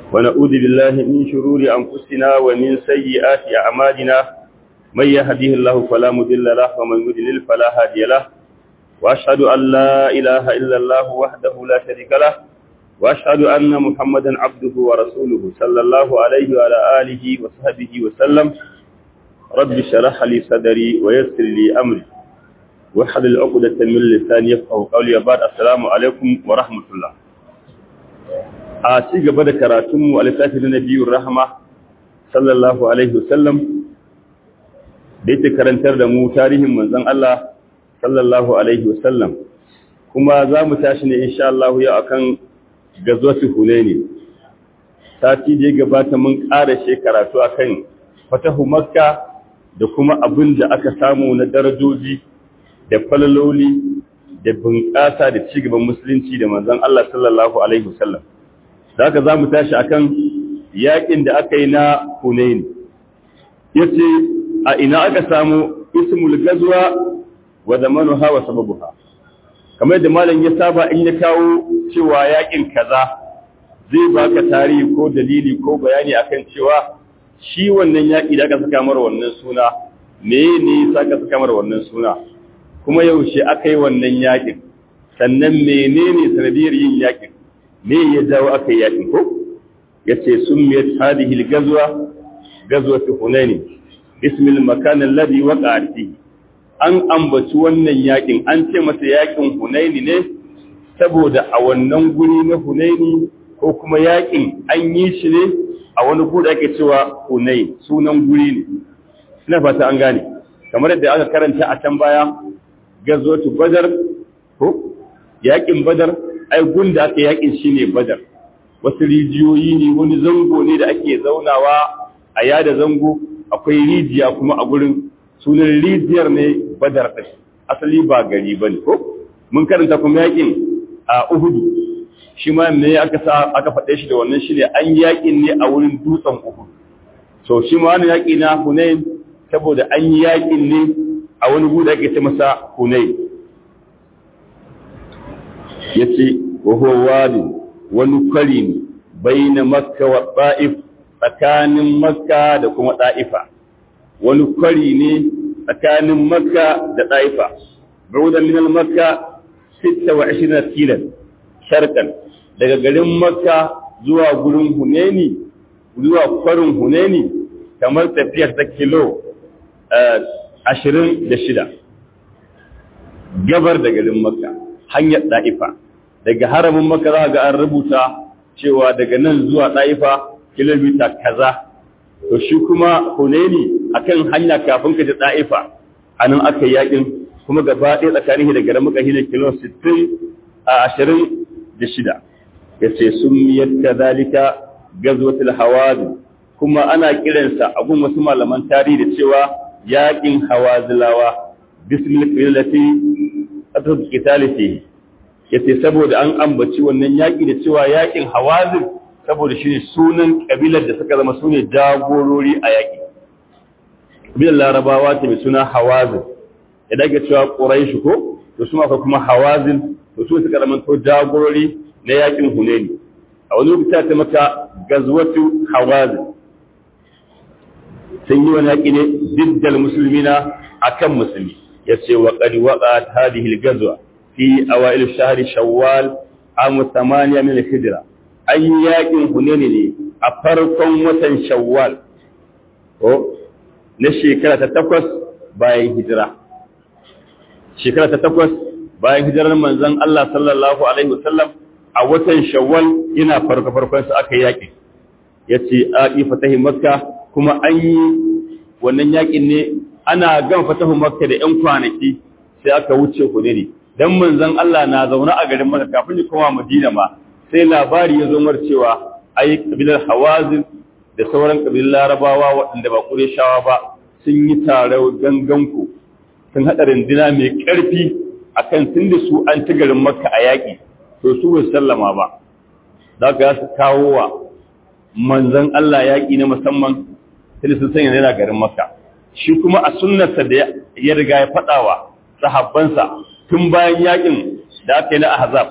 ونعوذ بالله من شرور أنفسنا ومن سيئات أعمالنا من يهديه الله فلا مضل له ومن يضلل فلا هادي له وأشهد أن لا إله إلا الله وحده لا شريك له وأشهد أن محمدا عبده ورسوله صلى الله عليه وعلى آله وصحبه وسلم رب شرح لي صدري ويسر لي أمري وحلل عقدة من لساني يفقهوا قولي بعد السلام عليكم ورحمة الله a ci gaba da karatunmu a littafin na biyun rahama sallallahu alaihi wasallam da yake karantar da mu tarihin manzon Allah sallallahu alaihi wasallam kuma za mu tashi ne insha Allah yau akan gazwatu hunaini sati da ya gabata mun ƙara she karatu akan fatahu makka da kuma abin da aka samu na darajoji da falaloli da bunƙasa da cigaban musulunci da manzon Allah sallallahu alaihi wasallam da haka za mu tashi a kan yaƙin da aka yi na hunaini ya ce a ina aka samu ismul gazuwa wa zamanu hawa sababu ha kamar da malam ya saba in ya kawo cewa yaƙin kaza zai baka tarihi ko dalili ko bayani akan cewa shi wannan yaƙi da aka saka mara wannan suna me ne sa aka saka mara wannan suna kuma yaushe aka yi wannan yaƙin sannan menene sanadiyar yin yaƙin me ya jawo aka yi yaƙin ko ya ce sun miyar hadihi gazuwa gazuwa fi hunani ismil makanin ladi wa ƙarfi an ambaci wannan yaƙin an ce masa yaƙin hunaini ne saboda a wannan guri na hunaini ko kuma yaƙin an yi shi ne a wani guri ake cewa hunain sunan guri ne ina fata an gane kamar yadda aka karanta a can baya gazuwa badar ko yaƙin badar ai gunda aka yakin shi ne badar wasu rijiyoyi ne wani zango ne da ake zaunawa a yada zango akwai rijiya kuma a gurin sunan rijiyar ne badar ɗin asali ba gari ba ne ko mun karanta kuma yakin a uhudu shi ma ne aka sa aka faɗe shi da wannan shi ne an yakin ne a wurin dutsen uhudu so shi ma wani yaƙi na hunain saboda an yi yakin ne a wani guda ake ce masa hunain ya ce wadi wani kwari ne bai na makka wa ɗa'if tsakanin makka da kuma ɗa'ifa wani kwari ne tsakanin makka da ɗa'ifa baudan minal makka 26 kilan sharkan daga garin makka zuwa gurin huneni zuwa kwarin huneni kamar tafiyar ta kilo 26 gabar da garin makka hanyar ɗa'ifa daga haramin maka za ga an rubuta cewa daga nan zuwa ɗa'ifa kilomita kaza to shi kuma huneni akan hanya kafin ka ji ɗa'ifa a nan aka yi yakin kuma gaba ɗaya tsakanin da garin maka hina kilo 60 a ashirin da shida ya ce sun miyar ka zalika gazwatul hawazin kuma ana kiransa a gun wasu malaman tarihi da cewa yakin hawazilawa bismil qilati atatu qitalihi yace saboda an ambaci wannan yaki da cewa yakin hawazin saboda shine sunan kabilar da suka zama sune jagorori a yaki kabilar larabawa ce mai suna hawazin ya dage cewa quraish ko to su akwai kuma hawazin to su suka zama to jagorori na yakin hunaini a wani lokaci ta maka gazwatu hawazin sun yi wani yaki ne diddal musulmina akan musulmi yace wa qad waqa'at hadhihi al-ghazwa fi awail shahr shawwal am 8 min al-hijra an yakin hunene ne a farkon watan shawwal ko na shekara ta takwas bayan hijira shekara ta takwas bayan hijirar manzon Allah sallallahu alaihi wasallam a watan shawwal yana farko farkon sa aka yaki yace aqi fatahi makka kuma an yi wannan yakin ne ana gan fatahu makka da yan kwanaki sai aka wuce hunene dan manzon Allah na zaune a garin Makka kafin ya koma Madina ma sai labari ya zo mar cewa ai kabilar Hawazin da sauran kabilan Larabawa waɗanda ba Qurayshawa ba sun yi taro ganganku sun hada rindina mai ƙarfi akan tunda su an ci garin Makka a yaƙi to su ba sallama ba za ka su kawo wa manzon Allah yaƙi na musamman sai sun sanya yana garin Makka shi kuma a sunnarsa da ya riga ya faɗawa sahabbansa tun bayan yakin da aka yi na ahzab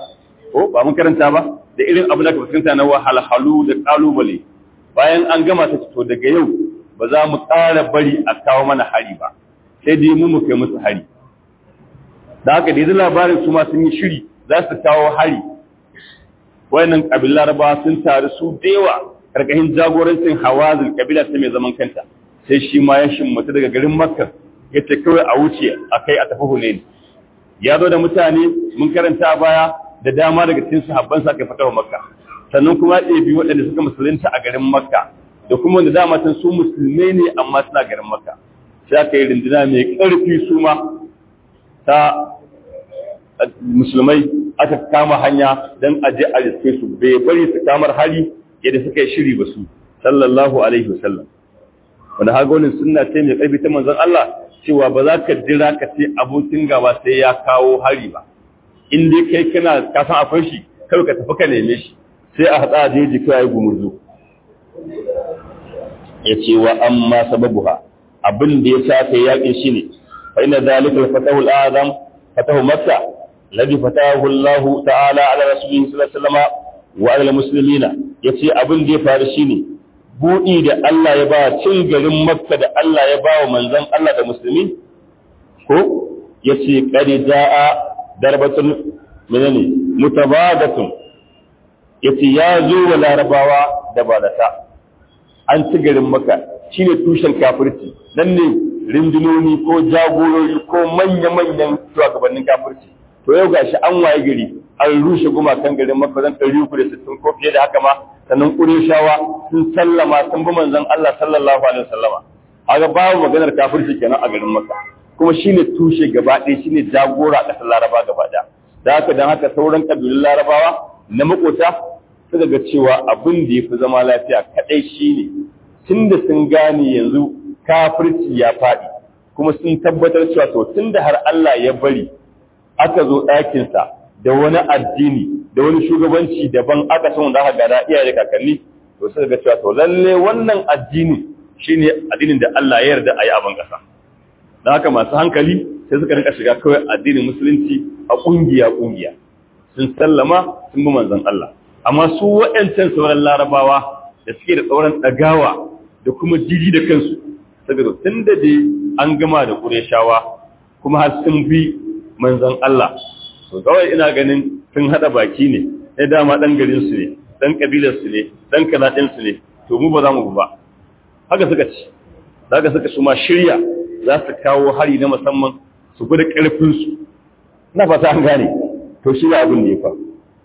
ko ba mun karanta ba da irin abin da ka fuskanta na wahalhalu da kalubale bayan an gama ta to daga yau ba za mu ƙara bari a kawo mana hari ba sai dai mu mu kai musu hari da haka da labarin su ma sun yi shiri za su kawo hari wayannan kabilar laraba sun taru su dewa karkashin jagorancin hawazin kabila ta mai zaman kanta sai shi ma ya shimmata daga garin makka ya ce kawai a wuce a kai a tafi hunain ya zo da mutane mun karanta baya da dama daga cikin sahabban sa kai fatawa makka sannan kuma ya ɗebi waɗanda suka musulunta a garin makka da kuma wanda dama san su musulmai ne amma suna garin makka sai aka yi rinduna mai ƙarfi su ma ta musulmai aka kama hanya don aje a riske su bai bari su kamar hali yadda suka yi shiri ba su sallallahu alaihi wasallam wanda hagonin sunna ce mai ƙarfi ta manzon Allah cewa ba za ka jira ka ce abokin gaba sai ya kawo hari ba in dai kai kana ka san akwai shi kai ka tafi ka neme shi sai a hatsa jeji kai gumurzu ya ce wa amma sababuha abin da ya sa kai yakin shi ne fa inna zalika al-fatahu al-azam fatahu makka الذي فتاه الله تعالى على رسوله صلى الله عليه وسلم وعلى المسلمين yace abin da ya faru shine budi da Allah ya ba cin garin Makka da Allah ya ba wa manzon Allah da musulmi ko yace qad jaa darbatun menene mutabadatun yace ya zo wa larabawa da balata an ci garin Makka shine tushen kafirci nan ne rindunoni ko jagorori ko manya-manyan shugabannin kafirci to yau gashi an waye gari an rushe gumakan garin Makka zan ɗari uku da sittin ko fiye da haka ma sannan Qurayshawa sun sallama sun bi manzon Allah sallallahu alaihi wasallama haka babu maganar kafirci kenan a garin Makka kuma shine tushe gaba ɗaya shine jagora a ƙasar Laraba gaba ɗaya da haka dan haka sauran kabilun Larabawa na makota suka ga cewa abin da yafi zama lafiya kadai shine tunda sun gane yanzu kafirci ya faɗi kuma sun tabbatar cewa to tunda har Allah ya bari aka zo ɗakinsa da wani addini da wani shugabanci daban aka san wanda aka gada iyaye kakanni to sai ga cewa to lalle wannan addini shine addinin da Allah ya yarda a yi abin ƙasa don haka masu hankali sai suka rinka shiga kawai addinin musulunci a ƙungiya ƙungiya sun sallama sun bi manzon Allah amma su waɗancan sauran larabawa da suke da tsauran ɗagawa da kuma jiji da kansu saboda tun da dai an gama da ƙureshawa kuma har sun bi manzon Allah to kawai ina ganin sun hada baki ne sai dama dan garin su ne dan kabilar su ne dan kanadin su ne to mu ba za mu ba haka suka ci zaka suka su ma shirya za su kawo hari na musamman su gudu karfin su na fata an gane to shi abin da ya fa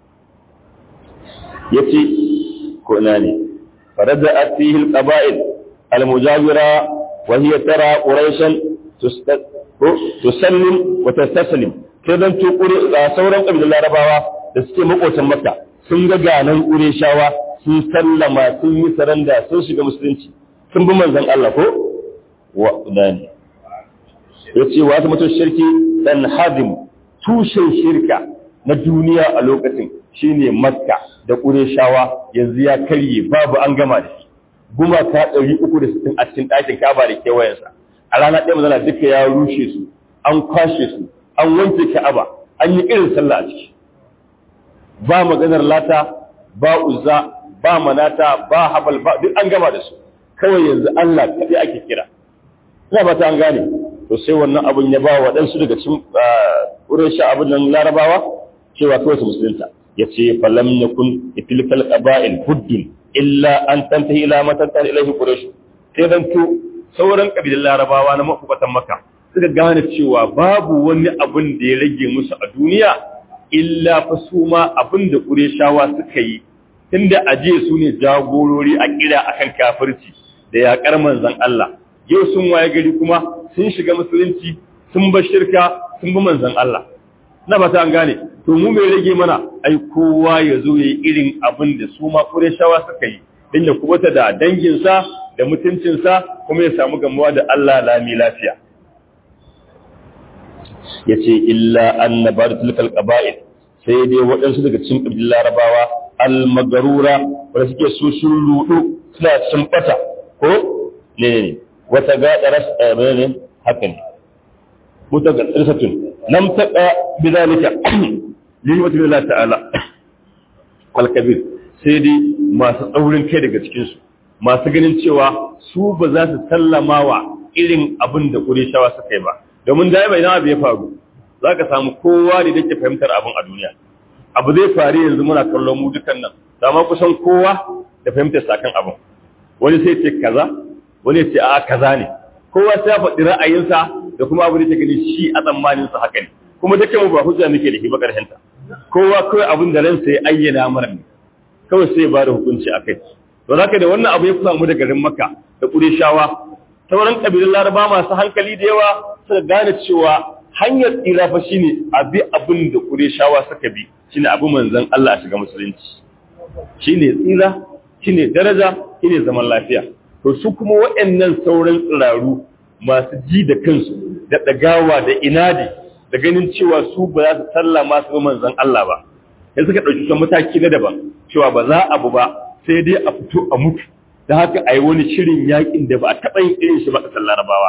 yace ko ina ne farada atihi alqaba'il almujawira wa hiya tara quraishan tusallim wa tastaslim sai dan tukuri da sauran kabilan larabawa da suke makocin makka sun ga ganan ƙureshawa sun sallama sun yi saranda sun shiga musulunci sun bi manzon Allah ko wa dani yace wa ta mutum shirki dan hadim tushen shirka na duniya a lokacin shine makka da ƙureshawa yanzu ya karye babu an gama da shi gumaka 360 a cikin ɗakin kaba da kewayensa a rana ɗaya mazana duka ya rushe su an kwashe su an wanke ka'aba an yi irin sallah a ciki ba maganar lata ba uzza ba manata ba habal ba duk an gama da su kawai yanzu Allah kaɗai ake kira ina ba ta an gane to sai wannan abun ya ba waɗansu daga cikin wurin sha abin nan larabawa cewa kawai su musulunta ya ce falam yakun itilkal qaba'il huddun illa an tantahi ila matantahi ilaihi quraish sai dan to sauran kabilan larabawa na mafukatan maka suka gane cewa babu wani abin da ya rage musu a duniya illa fa su ma abin da ƙureshawa suka yi tunda ajiye su ne jagorori a kira akan kafirci da yaƙar manzon Allah yau sun waye gari kuma sun shiga musulunci sun bar shirka sun bi manzon Allah na ba ta an gane to mu mai rage mana ai kowa ya zo ya yi irin abin da su ma ƙureshawa suka yi don ya kubuta da danginsa da mutuncinsa kuma ya samu gamuwa da Allah lami lafiya. Ya ce, Illa an na ba da tilkal ƙaba'il, sai dai waɗansu daga cikin ƙabilun larabawa, almagarura, wadda suke su sun rudu suna sun ɓata, ko ne ne, wata gaɗa rasa ne haka ne. Muta ga tsirsatun, lam taɓa bizalika, limatu lillahi ta'ala al-kabir sai dai masu tsaurin kai daga cikin su masu ganin cewa su ba za su sallama wa irin abin da Qurayshawa suka yi ba domin da bai abu ya faru zaka samu kowa da yake fahimtar abin a duniya abu zai faru yanzu muna kallon mu dukan nan dama kusan kowa da fahimtar sakan abin wani sai ce kaza wani ce a kaza ne kowa sai ya faɗi ra'ayinsa da kuma abu da ke gani shi a tsammanin sa haka ne kuma dukkan mu ba hujja muke da shi ba karshen ta kowa kawai abin da ransa ya ayyana mana ne kawai sai ya bada hukunci akai to zaka da wannan abu ya kusa mu da garin Makka da Qurayshawa sauran kabilun Laraba masu hankali da yawa suka gane cewa hanyar tsira fa shine abi abin da Qurayshawa suka bi shine abu manzon Allah a shiga musulunci shine tsira shine daraja shine zaman lafiya to su kuma waɗannan sauran tsiraru masu ji da kansu da ɗagawa da inadi da ganin cewa su ba za su sallama su manzon Allah ba sai suka ɗauki kan mataki na daban cewa ba za abu ba sai dai a fito a mutu da haka a yi wani shirin yakin da ba a taɓa yin irin shi ba ƙasar larabawa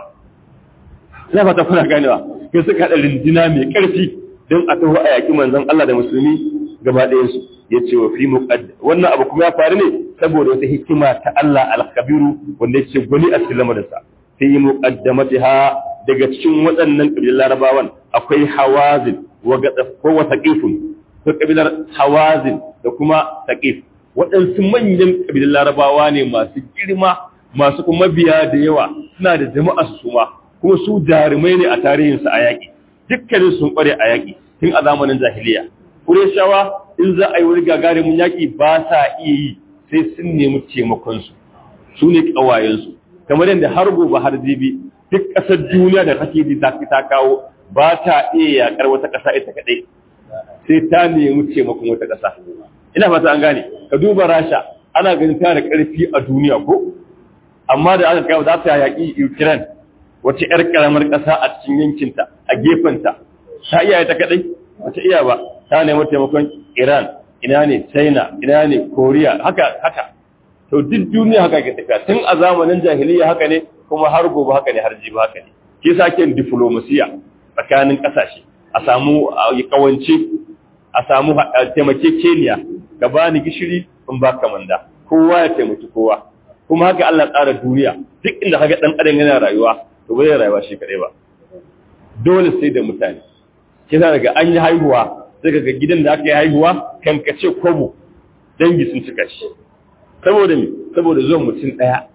ina fata kuna ganewa sai suka haɗa rindina mai ƙarfi don a taho a yaƙi manzon Allah da musulmi gaba ɗayansu ya ce wa fi muqaddam wannan abu kuma ya faru ne saboda wata hikima ta Allah al-Kabiru wanda yake gwani a cikin lamarinsa fi muqaddamatiha daga cikin waɗannan kabilan Larabawan akwai Hawazin wa Gadaf ko wa Saqifun ko kabilar Hawazin da kuma Saqif waɗansu manyan kabilan Larabawa ne masu girma masu kuma biya da yawa suna da jama'a su ma kuma su jarumai ne a tarihinsu a yaƙi dukkanin sun ƙware a yaƙi tun a zamanin jahiliya Kureshawa in za a yi wani gagarumin yaƙi ba sa iya yi sai sun nemi taimakonsu su ne ƙawayensu kamar yadda har gobe har jibi duk ƙasar duniya da kake ji ta ta kawo ba ta iya yaƙar wata ƙasa ita kaɗai sai ta nemi taimakon wata ƙasa ina fata an gane ka duba rasha ana ganin tana da ƙarfi a duniya ko amma da aka kawo za ta yaƙi ukraine wace 'yar ƙaramar ƙasa a cikin yankinta a gefenta ta iya ta kaɗai wata iya ba ta nemi taimakon Iran, ina ne China, ina ne Korea, haka haka. To duk duniya haka ke tafiya tun a zamanin jahiliya haka ne kuma har gobe haka ne har jibi haka ne. Ke sa ake diplomasiya tsakanin ƙasashe, a samu kawance, a samu taimakekeniya, ka ba ni gishiri in ba ka manda, kowa ya taimaki kowa. Kuma haka Allah tsara duniya, duk inda haka ɗan adam yana rayuwa, to bai rayuwa shi kaɗai ba. Dole sai da mutane. Kisa daga an yi haihuwa, sai ga gidan da aka yi haihuwa kan kace kwabo dangi sun cika shi saboda me saboda zuwan mutum daya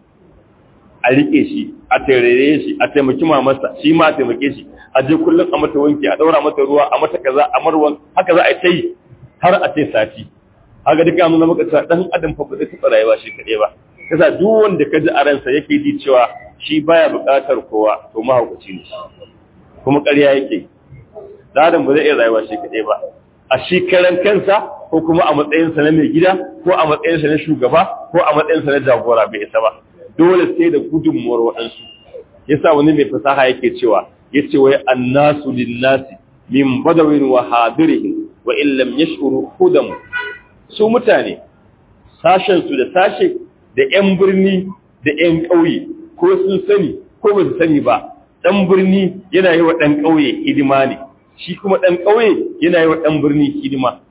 a rike shi a tarere shi a taimaki mamarsa shi ma a taimake shi a je kullum a mata wanki a daura mata ruwa a mata kaza a marwan haka za a ta yi har a ce sati haka duka mun maka cewa dan adam fa ba zai taɓa rayuwa shi kaɗai ba kasa duk wanda ka ji a ransa yake ji cewa shi baya buƙatar kowa to mahaukaci ne kuma ƙarya yake da adam ba zai iya rayuwa shi kaɗai ba a shi karan kansa ko kuma a matsayinsa na mai gida ko a matsayinsa na shugaba ko a matsayinsa na jagora bai isa ba dole sai da gudunmuwar waɗansu yasa wani mai fasaha yake cewa yace wai annasu linnasi min badawin wa hadirihim wa in lam yash'uru hudam su mutane sashen su da sashe da ƴan birni da ƴan ƙauye ko sun sani ko ba su sani ba ɗan birni yana yi wa ɗan ƙauye hidima ne shi kuma ɗan ƙauye yana yi wa ɗan birni hidima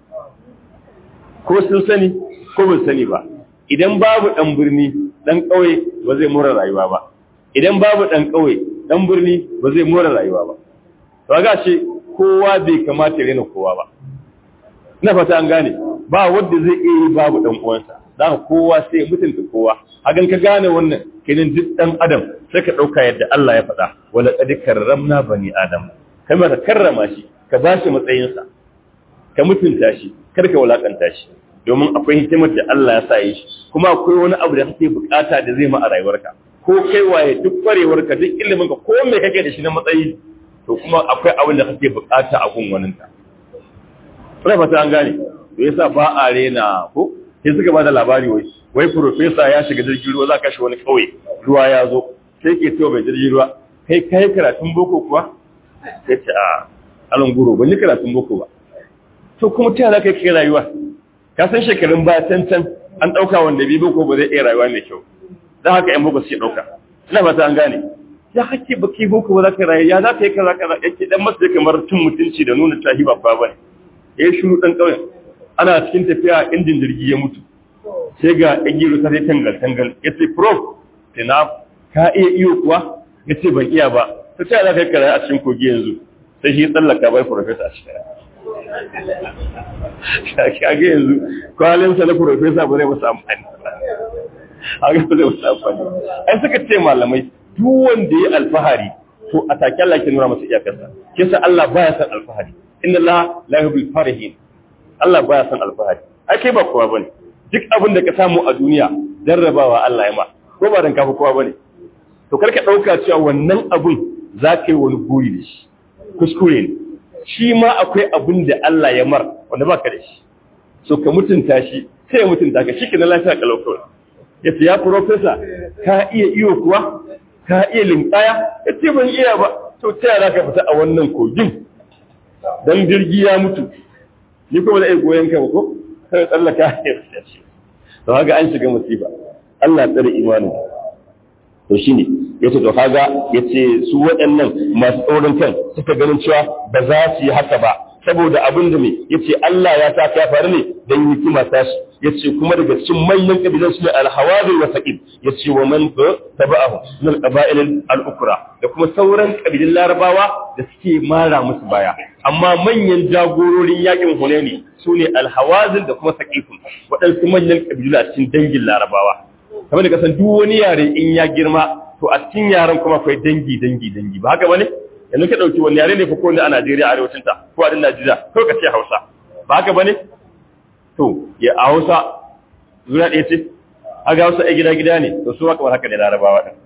ko sun sani ko ba sani ba idan babu ɗan birni ɗan ƙauye ba zai mura rayuwa ba idan babu ɗan ƙauye ɗan birni ba zai mura rayuwa ba to ga ce kowa bai kamata ya rena kowa ba ina fata an gane ba wanda zai iya yi babu ɗan uwansa za kowa sai mutunta kowa hagan ka gane wannan kenan duk ɗan adam sai ka ɗauka yadda Allah ya faɗa wala qad karramna bani adam kamar ka karrama shi ka ba shi matsayinsa ka mutunta shi kar ka wulakanta shi domin akwai hikimar da Allah ya sa yi shi kuma akwai wani abu da kake bukata da zai ma a rayuwarka ko kai waye duk kwarewarka duk ilimin ka ko me kake da shi na matsayi to kuma akwai abin da kake bukata a gun waninka Kuna fata an gane to yasa ba a rena ko sai suka ba da labari wai wai professor ya shiga jirgin ruwa za ka shi wani kauye ruwa ya zo sai ke cewa bai jirgin ruwa kai kai karatun boko kuwa sai ce a alon guro ban yi karatun boko ba to kuma ta za ka kai rayuwa ka san shekarun ba can can an ɗauka wanda bi boko ba zai iya rayuwa mai kyau don haka yan boko suke ɗauka ina ba ta an gane ya hake ba kai boko ba za ka rayu ya za ka yi kaza kaza yake dan masu kamar tun mutunci da nuna tahi babba ba ne ya yi shuru ɗan ƙauyen ana cikin tafiya injin jirgi ya mutu sai ga ɗan gero ta sai tangal tangal ya ce prof tina ka iya iyo kuwa ya ce ban iya ba ta ce za ka yi kara a cikin kogi yanzu sai shi tsallaka bai profesa a cikin kage yanzu kwalinsa na profesa ba zai masu amfani haka ba zai masu amfani ai suka ce malamai duk wanda ya alfahari to a take Allah ke nuna masa iyakarsa kisa Allah baya san alfahari inna Allah la yuhibbul farihin Allah baya san alfahari ai kai ba kowa bane duk abin da ka samu a duniya jarrabawa Allah ya ma ko ba dan kafa kowa bane to karka dauka cewa wannan abun za ka yi wani guri da shi kuskure ne shi ma akwai abin da Allah ya mar wanda ba ka da shi so ka mutunta shi sai ya mutunta ka shi ke na lafiya kalau kawai ya ce ya profesa ka iya iyo kuwa ka iya linkaya ya ce ban iya ba to ta yara ka fita a wannan kogin don jirgi ya mutu ni kuma da iya goyon ka ko sai tsallaka ya fita ce to haka an shiga musiba Allah tsare imanin to shine yace to kaga yace su waɗannan masu tsoron kan suka ganin cewa ba za su yi haka ba saboda abin da me yace Allah ya sa ka faru ne dan hikima ta shi yace kuma daga cikin manyan kabilan su ne al-hawadir wa saqib yace wa man taba'ahu min al-qaba'il al-ukra da kuma sauran kabilan larabawa da suke mara musu baya amma manyan jagororin yakin hunaini su ne al-hawazin da kuma saqifun waɗansu manyan kabilu a cikin dangin larabawa kamar da kasan duk wani yare in ya girma to a cikin yaren kuma akwai dangi dangi dangi ba haka bane yanzu ka dauki wani yare ne fa ko ne a Najeriya arewacin ta ko a Najeriya ko ka ce Hausa ba haka bane to ya a Hausa zuwa ɗaya ce aga Hausa ai gida gida ne to su kamar haka ne Larabawa din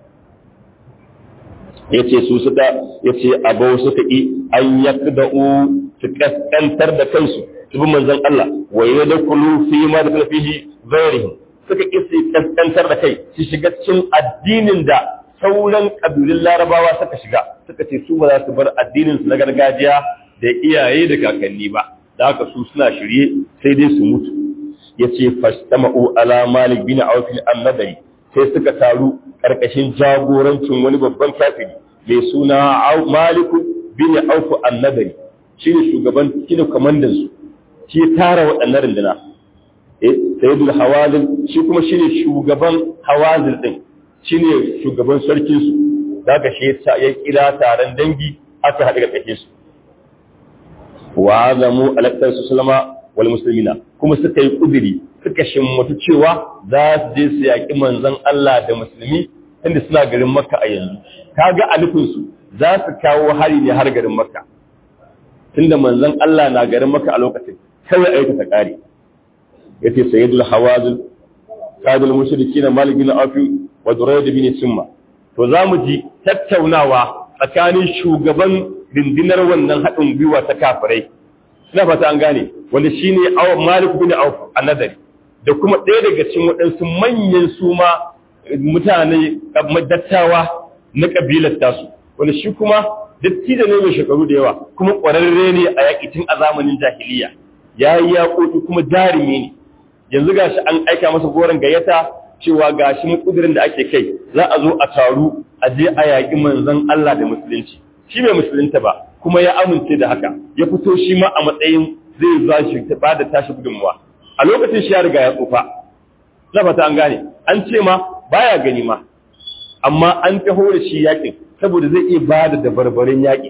yace su suka yace abau suka yi an yakda'u su kaskantar da kansu su bi manzon Allah wa yadkhulu fi ma da fihi ghairihim suka ƙi kaskantar da kai su shiga cikin addinin da sauran ƙabilun larabawa suka shiga suka ce su ba za su bar addinin su na gargajiya da iyaye da kakanni ba da haka su suna shirye sai dai su mutu ya ce fastama'u ala malik bin aufil annadari sai suka taru ƙarƙashin jagorancin wani babban kafiri mai suna maliku bin aufu annadari shi ne shugaban shi ne kwamandan su shi ya tara waɗannan runduna sayyidul hawazin shi kuma shine shugaban hawazin din shine shugaban sarkin su daga shi ya kira taron dangi aka haɗu ga kake su wa azamu alaktar su salama wal muslimina kuma suka yi kudiri suka shimmatu cewa za su je su yaƙi manzon Allah da musulmi inda suna garin makka a yanzu kaga a nufin su za su kawo hari ne har garin makka tunda manzon Allah na garin makka a lokacin kawai aika ta kare yace sayyidul hawazin qadul mushrikin malik bin afi wa durayd bin summa to zamu ji tattaunawa tsakanin shugaban dindinar wannan hadin gwiwa ta kafirai ina fata an gane wanda shine malik bin auf annadari da kuma ɗaya daga cikin waɗansu manyan suma mutane dattawa na kabilar tasu wanda shi kuma dattijo ne mai shekaru da yawa kuma ƙwararre ne a yaƙi tun a zamanin jahiliya ya yi yaƙoƙi kuma jarumi ne yanzu gashi an aika masa goron gayyata cewa gashi mu kudirin da ake kai za a zo a taru a je a yaƙi manzon Allah da musulunci shi bai musulunta ba kuma ya amince da haka ya fito shi ma a matsayin zai za shi ta bada tashi gudunmuwa a lokacin shi ya riga ya tsufa na fata an gane an ce ma baya gani ma amma an taho da shi yaƙin saboda zai iya bada da barbarin yaƙi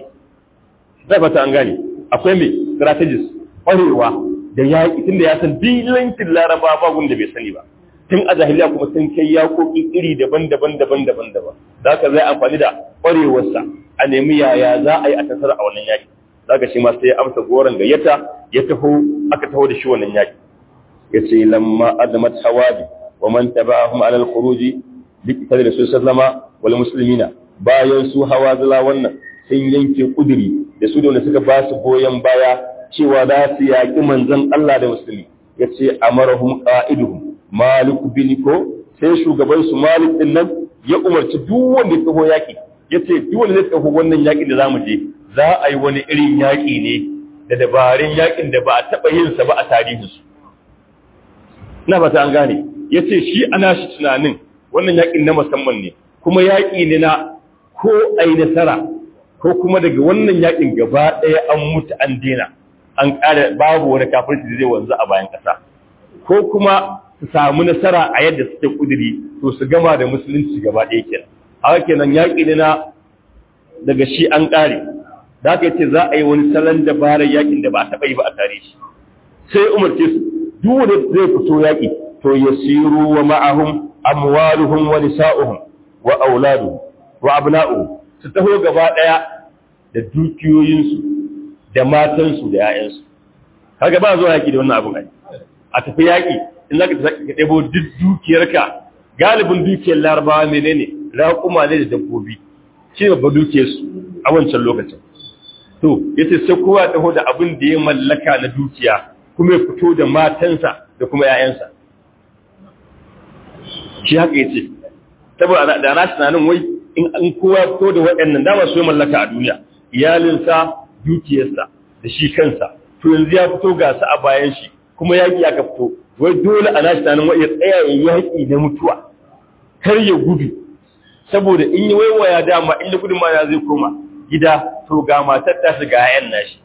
na fata an gane akwai mai strategist ƙwarewa da yaƙi tun da ya san dilankin laraba ba da bai sani ba tun a jahiliya kuma sun kai yaƙoƙi iri daban-daban daban-daban daban da haka zai amfani da ƙwarewarsa a nemi yaya za a yi a tasar a wannan yaƙi za ka shi ma sai ya amsa goron gayyata ya taho aka taho da shi wannan yaƙi ya ce lamma azamat hawabi wa man taba'ahum ala al-khuruji bi qital rasul sallama wal muslimina bayan su hawazila wannan sun yanke kuduri da su da wanda suka ba su goyon baya cewa za su yaƙi manzon Allah da musulmi ya ce amarahum qa'iduhum malik bin ko sai shugaban su malik din nan ya umarci duk wanda ya taho yaƙi ya ce duk wanda zai taho wannan yaƙin da zamu je za a yi wani irin yaƙi ne da dabarun yaƙin da ba a taɓa yin sa ba a tarihin su na ba ta an gane ya ce shi ana shi tunanin wannan yaƙin na musamman ne kuma yaƙi ne na ko ai nasara ko kuma daga wannan yaƙin gaba ɗaya an mutu an dena an ƙara babu wani kafirci da zai wanzu a bayan ƙasa ko kuma su samu nasara a yadda suke kuduri to su gama da musulunci gaba ɗaya kenan haka kenan yaƙi ne na daga shi an ƙare da aka ce za a yi wani salon dabarar yaƙin da ba a taɓa yi ba a tare shi sai umarce su duk wanda zai fito yaƙi to yasiru wa ma'ahum amwaluhum wa nisa'uhum wa auladuhum wa abna'uhum su taho gaba ɗaya da dukiyoyinsu da matansu da 'ya'yansu kaga ba zuwa yaƙi da wannan abin ai a tafi yaƙi in za ka ɗebo duk dukiyarka galibin dukiyar larabawa menene raƙuma ne da dabbobi shi babba dukiyarsu a wancan lokacin to yace sai kowa taho da abin da ya mallaka na dukiya kuma ya fito da matansa da kuma 'ya'yansa shi haka yace saboda da na tunanin wai in an kowa fito da waɗannan dama su mallaka a duniya iyalinsa dukiyarsa da shi kansa to yanzu ya fito ga su a bayan shi kuma yaƙi aka fito wai dole a nashi tunanin wai ya tsaya ya yaƙi na mutuwa kar ya gudu saboda in yi waiwaya dama in da gudun ma zai koma gida to ga matar ta shiga yayan nashi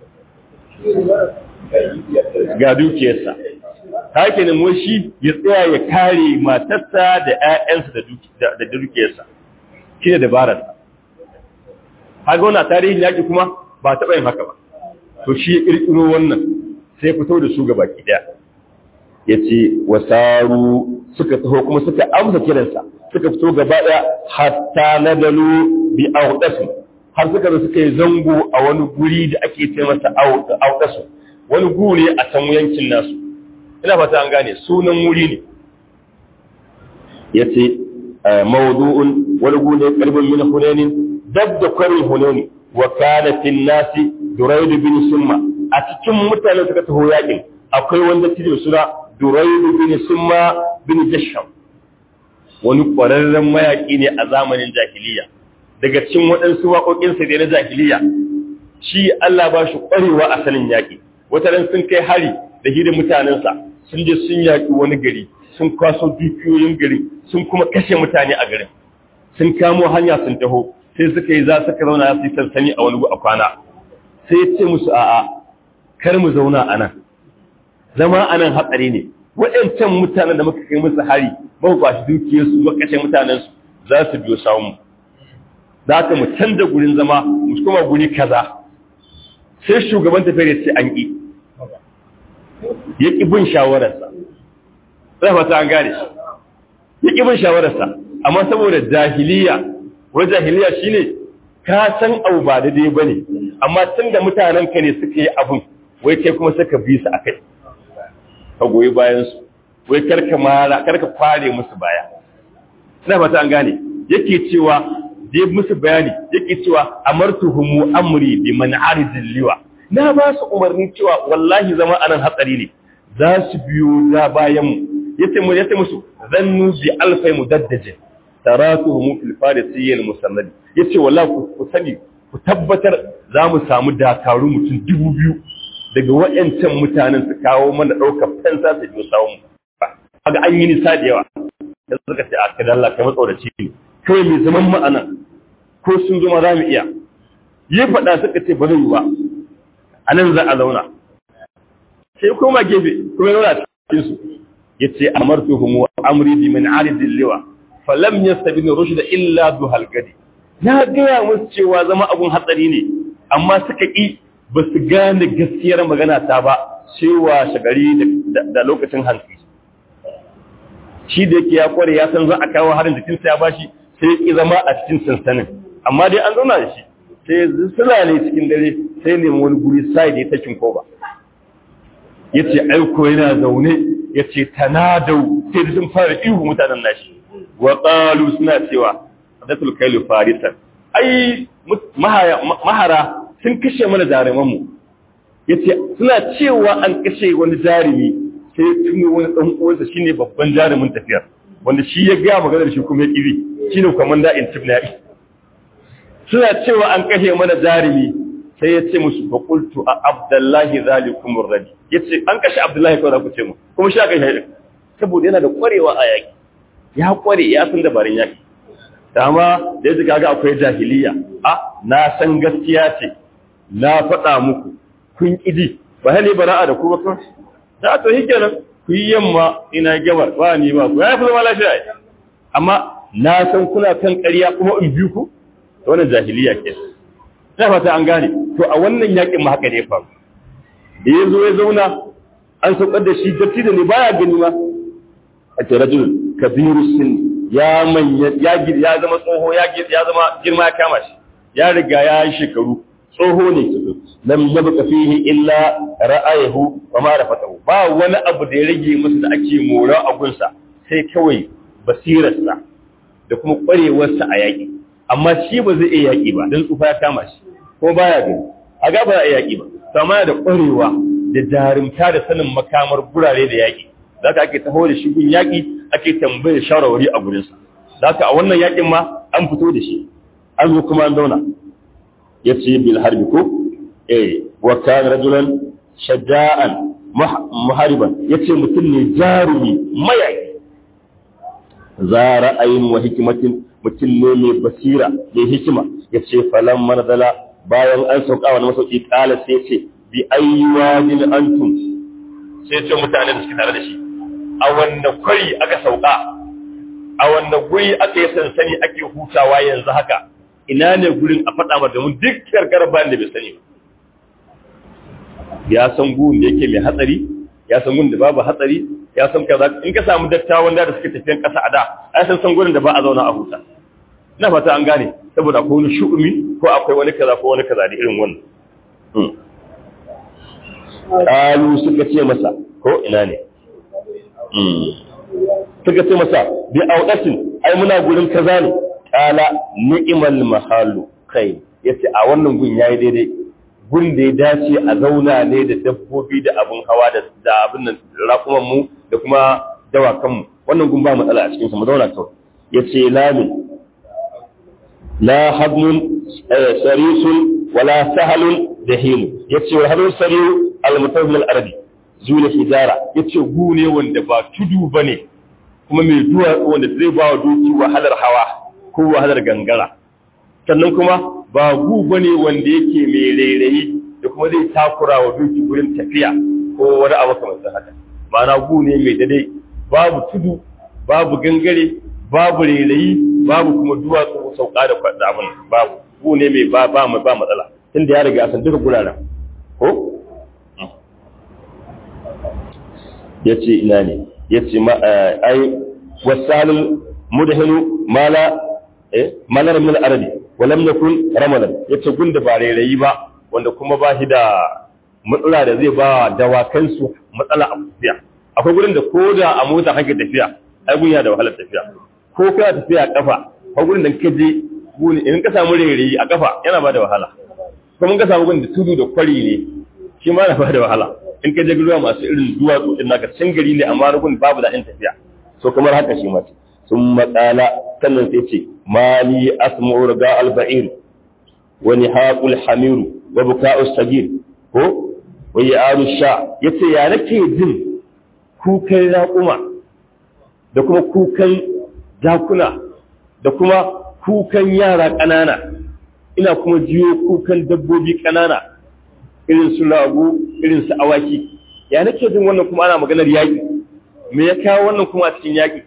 ga dukiyarsa ta ke nemo shi ya tsaya ya kare matarsa da 'ya'yansa da dukiyarsa shi ne dabararsa haka wani tarihin yaƙi kuma ba taɓa yin haka ba to shi ya ƙirƙiro wannan sai fito da su gaba ɗaya ya ce wasaru suka taho kuma suka amsa kiransa suka fito gaba ɗaya hatta na dalu bi auɗasu har suka zo suka yi zango a wani guri da ake ce masa auɗasu wani guri a can yankin nasu ina fata an gane sunan wuri ne ya ce mawdu'un wani gune karbin min hunainin dab da kwarin hunani wa kana fil nasi duraid bin summa a cikin mutanen suka taho yakin akwai wanda tijo suna duraid bin summa bin jasham wani ƙwararren mayaƙi ne a zamanin jahiliya daga cikin waɗansu waƙoƙinsa da na jahiliya shi Allah ba shi ƙwarewa a sanin yaƙi wata ran sun kai hari da hidin mutanensa sun je sun yaƙi wani gari sun kwaso dukiyoyin gari sun kuma kashe mutane a garin sun kamo hanya sun taho sai suka yi za suka zauna su yi sansani a wani a kwana sai ya ce musu a'a kar mu zauna a nan zama a nan hatsari ne waɗancan mutanen da muka kai musu hari muka kwashi dukiyarsu muka kashe mutanensu za su biyo sawun za ka mu canza gurin zama mu kuma guri kaza sai shugaban tafiyar ya ce an ƙi ya ƙi bin shawararsa zai fata an gane shi ya ƙi bin shawararsa amma saboda jahiliya wani jahiliya shine ka san abu ba daidai ba ne amma tun da mutanenka ne suka yi abin wai kai kuma suka bi su a kai ka goyi bayansu wai karka mara karka kware musu baya ina fata an gane yake cewa dai musu bayani yake cewa amartuhum amri bi man aridil liwa na ba su umarni cewa wallahi zama anan hatsari ne za su biyo da bayan mu yace mu yace musu zannu bi alfai mudaddajin taratuhum fil farisiyyil musannad yace wallahi ku sani ku tabbatar za mu samu dakaru mutum dubu biyu daga wayancan mutanen su kawo mana daukar fansa su biyo sawun kaga an yi nisa da yawa da suka ce a kada Allah kai matsoraci ne kawai mai zaman mu anan ko sun zo ma za mu iya yi faɗa suka ce ba zai yi ba a nan za a zauna sai koma gefe kuma ya zauna cikin su ya ce amartuhum wa amri bi min aridil liwa falam yastabin rushd illa duhal gadi na gaya musu cewa zama abun hatsari ne amma suka ƙi ba su gane gaskiyar magana ta ba cewa shagari da lokacin hantsi shi da yake ya kware ya san za a kawo harin jikinsa ya bashi sai ki zama a cikin sansanin amma dai an zauna da shi sai suna ne cikin dare sai nemi wani guri sai da ya takin koba ya ce aiko yana zaune ya ce tanadau sai da sun fara ihu mutanen nashi wa ƙalu suna cewa datul kailu farisan ai mahara sun kashe mana jarumanmu ya ce suna cewa an kashe wani jarumi sai ya tuno wani ɗan uwansa shine babban jarumin tafiyar wanda shi ya gaya maganar shi kuma ya ƙiri shine kwamanda in chief na suna cewa an kashe mana jarumi sai ya ce musu fa qultu a abdullahi zalikum radi yace an kashe abdullahi kawai za ku ce mu kuma shi aka shi saboda yana da kwarewa a yaki ya kware ya san dabarun yaki dama da yadda kaga akwai jahiliya a na san gaskiya ce na faɗa muku kun ƙidi ba hali bara'a da ku ba kawai ta to shi kenan ku yi yamma ina gabar ba ni ba ku ya fi zama lafiya amma na san kuna kan ƙarya kuma in biyu ku to wannan jahiliya ke ta fata an gane to a wannan yakin ma haka ne faru da ya zo ya zauna an saukar da shi datti da ne baya gani ma a ce rajul kabiru sin ya manya ya ya zama tsoho ya ya zama girma ya kama shi ya riga ya yi shekaru tsoho ne lam yabqa fihi illa ra'ayhu wa ma rafatahu ba wani abu da ya rage musu da ake mora a gunsa sai kawai basirarsa da kuma kwarewarsa a yaƙi amma shi ba zai iya yaƙi ba don tsufa ya kama shi ko baya gani a ga ba za a yaƙi ba sama da kwarewa da jarumta da sanin makamar gurare da yaƙi zaka ake taho da shi gun yaƙi ake tambayar shawarwari a gurinsa zaka a wannan yaƙin ma an fito da shi an zo kuma an zauna ya ce bil harbi ko eh wa kana rajulan shaja'an muhariban yace mutum ne jarumi mayaki za ra'ayin wa hikimatin mutum ne mai basira mai hikima yace falan manzala bayan an sauka wani masauki kala sai ce bi ayywadin antum sai ce mutane da suke tare da shi a wanda kwari aka sauka a wanda guri aka yi sansani ake hutawa yanzu haka ina ne gurin a faɗa mata mun duk karkar bayan da bai sani ba ya san gun da yake mai hatsari ya san gun da babu hatsari ya san kaza in ka samu dattawan da suke tafiyan ƙasa a da ai san san gurin da ba a zauna a huta ina fata an gane saboda akwai wani shu'umi ko akwai wani kaza ko wani kaza da irin wannan Kalu suka ce masa ko ina ne suka ce masa bi audatin ai muna gurin kaza ne kala ni'mal mahallu kai yace a wannan gun yayi daidai gun da ya dace a zauna ne da dabbobi da abun hawa da da abin nan rakuman mu da kuma dawakan mu wannan gun ba matsala a cikin sa mu zauna kawai yace lamin la hadmun sarisun wala sahalun dahim yace wa hadun sariu al-mutawil al-arabi zula hijara yace gu ne wanda ba tudu bane kuma mai duwatsu wanda zai ba wa doki wahalar hawa ko wahalar gangara sannan kuma ba gu bane wanda yake mai rairayi da kuma zai takura wa doki gurin tafiya ko wani abu kamar haka ma'ana gu ne mai dade babu tudu babu gangare babu rairayi babu kuma duwatsu sauka da kwada abin babu gu ne mai ba ba ba matsala tunda ya riga san duka guraren ko yace ina ne yace ma ai wasalul mudhinu mala eh malar min al-arabi wa lam yakun ramalan yace gunda ba rairayi ba wanda kuma ba shi da matsala da zai ba dawakan su matsala a tafiya akwai gurin da koda a mota kake tafiya ai gunya da wahalar tafiya ko kana tafiya a kafa ko gurin da kake je guni in ka samu rairayi a kafa yana ba da wahala kuma ka samu gurin da tudu da kwari ne shi ma na ba da wahala in ka je ruwa masu irin duwatsu din naka can gari ne amma rugun babu daɗin tafiya so kamar haka shi mace sun matsala sannan sai ce mali asma'u riga al-ba'ir wa nihaqul hamiru wa buka'us sagir ko wa ya'aru sha yace ya nake jin kukan raƙuma da kuma kukan jakuna da kuma kukan yara ƙanana ina kuma jiyo kukan dabbobi ƙanana irin su ragu irin su awaki ya nake jin wannan kuma ana maganar yaƙi me ya kawo wannan kuma a cikin yaƙi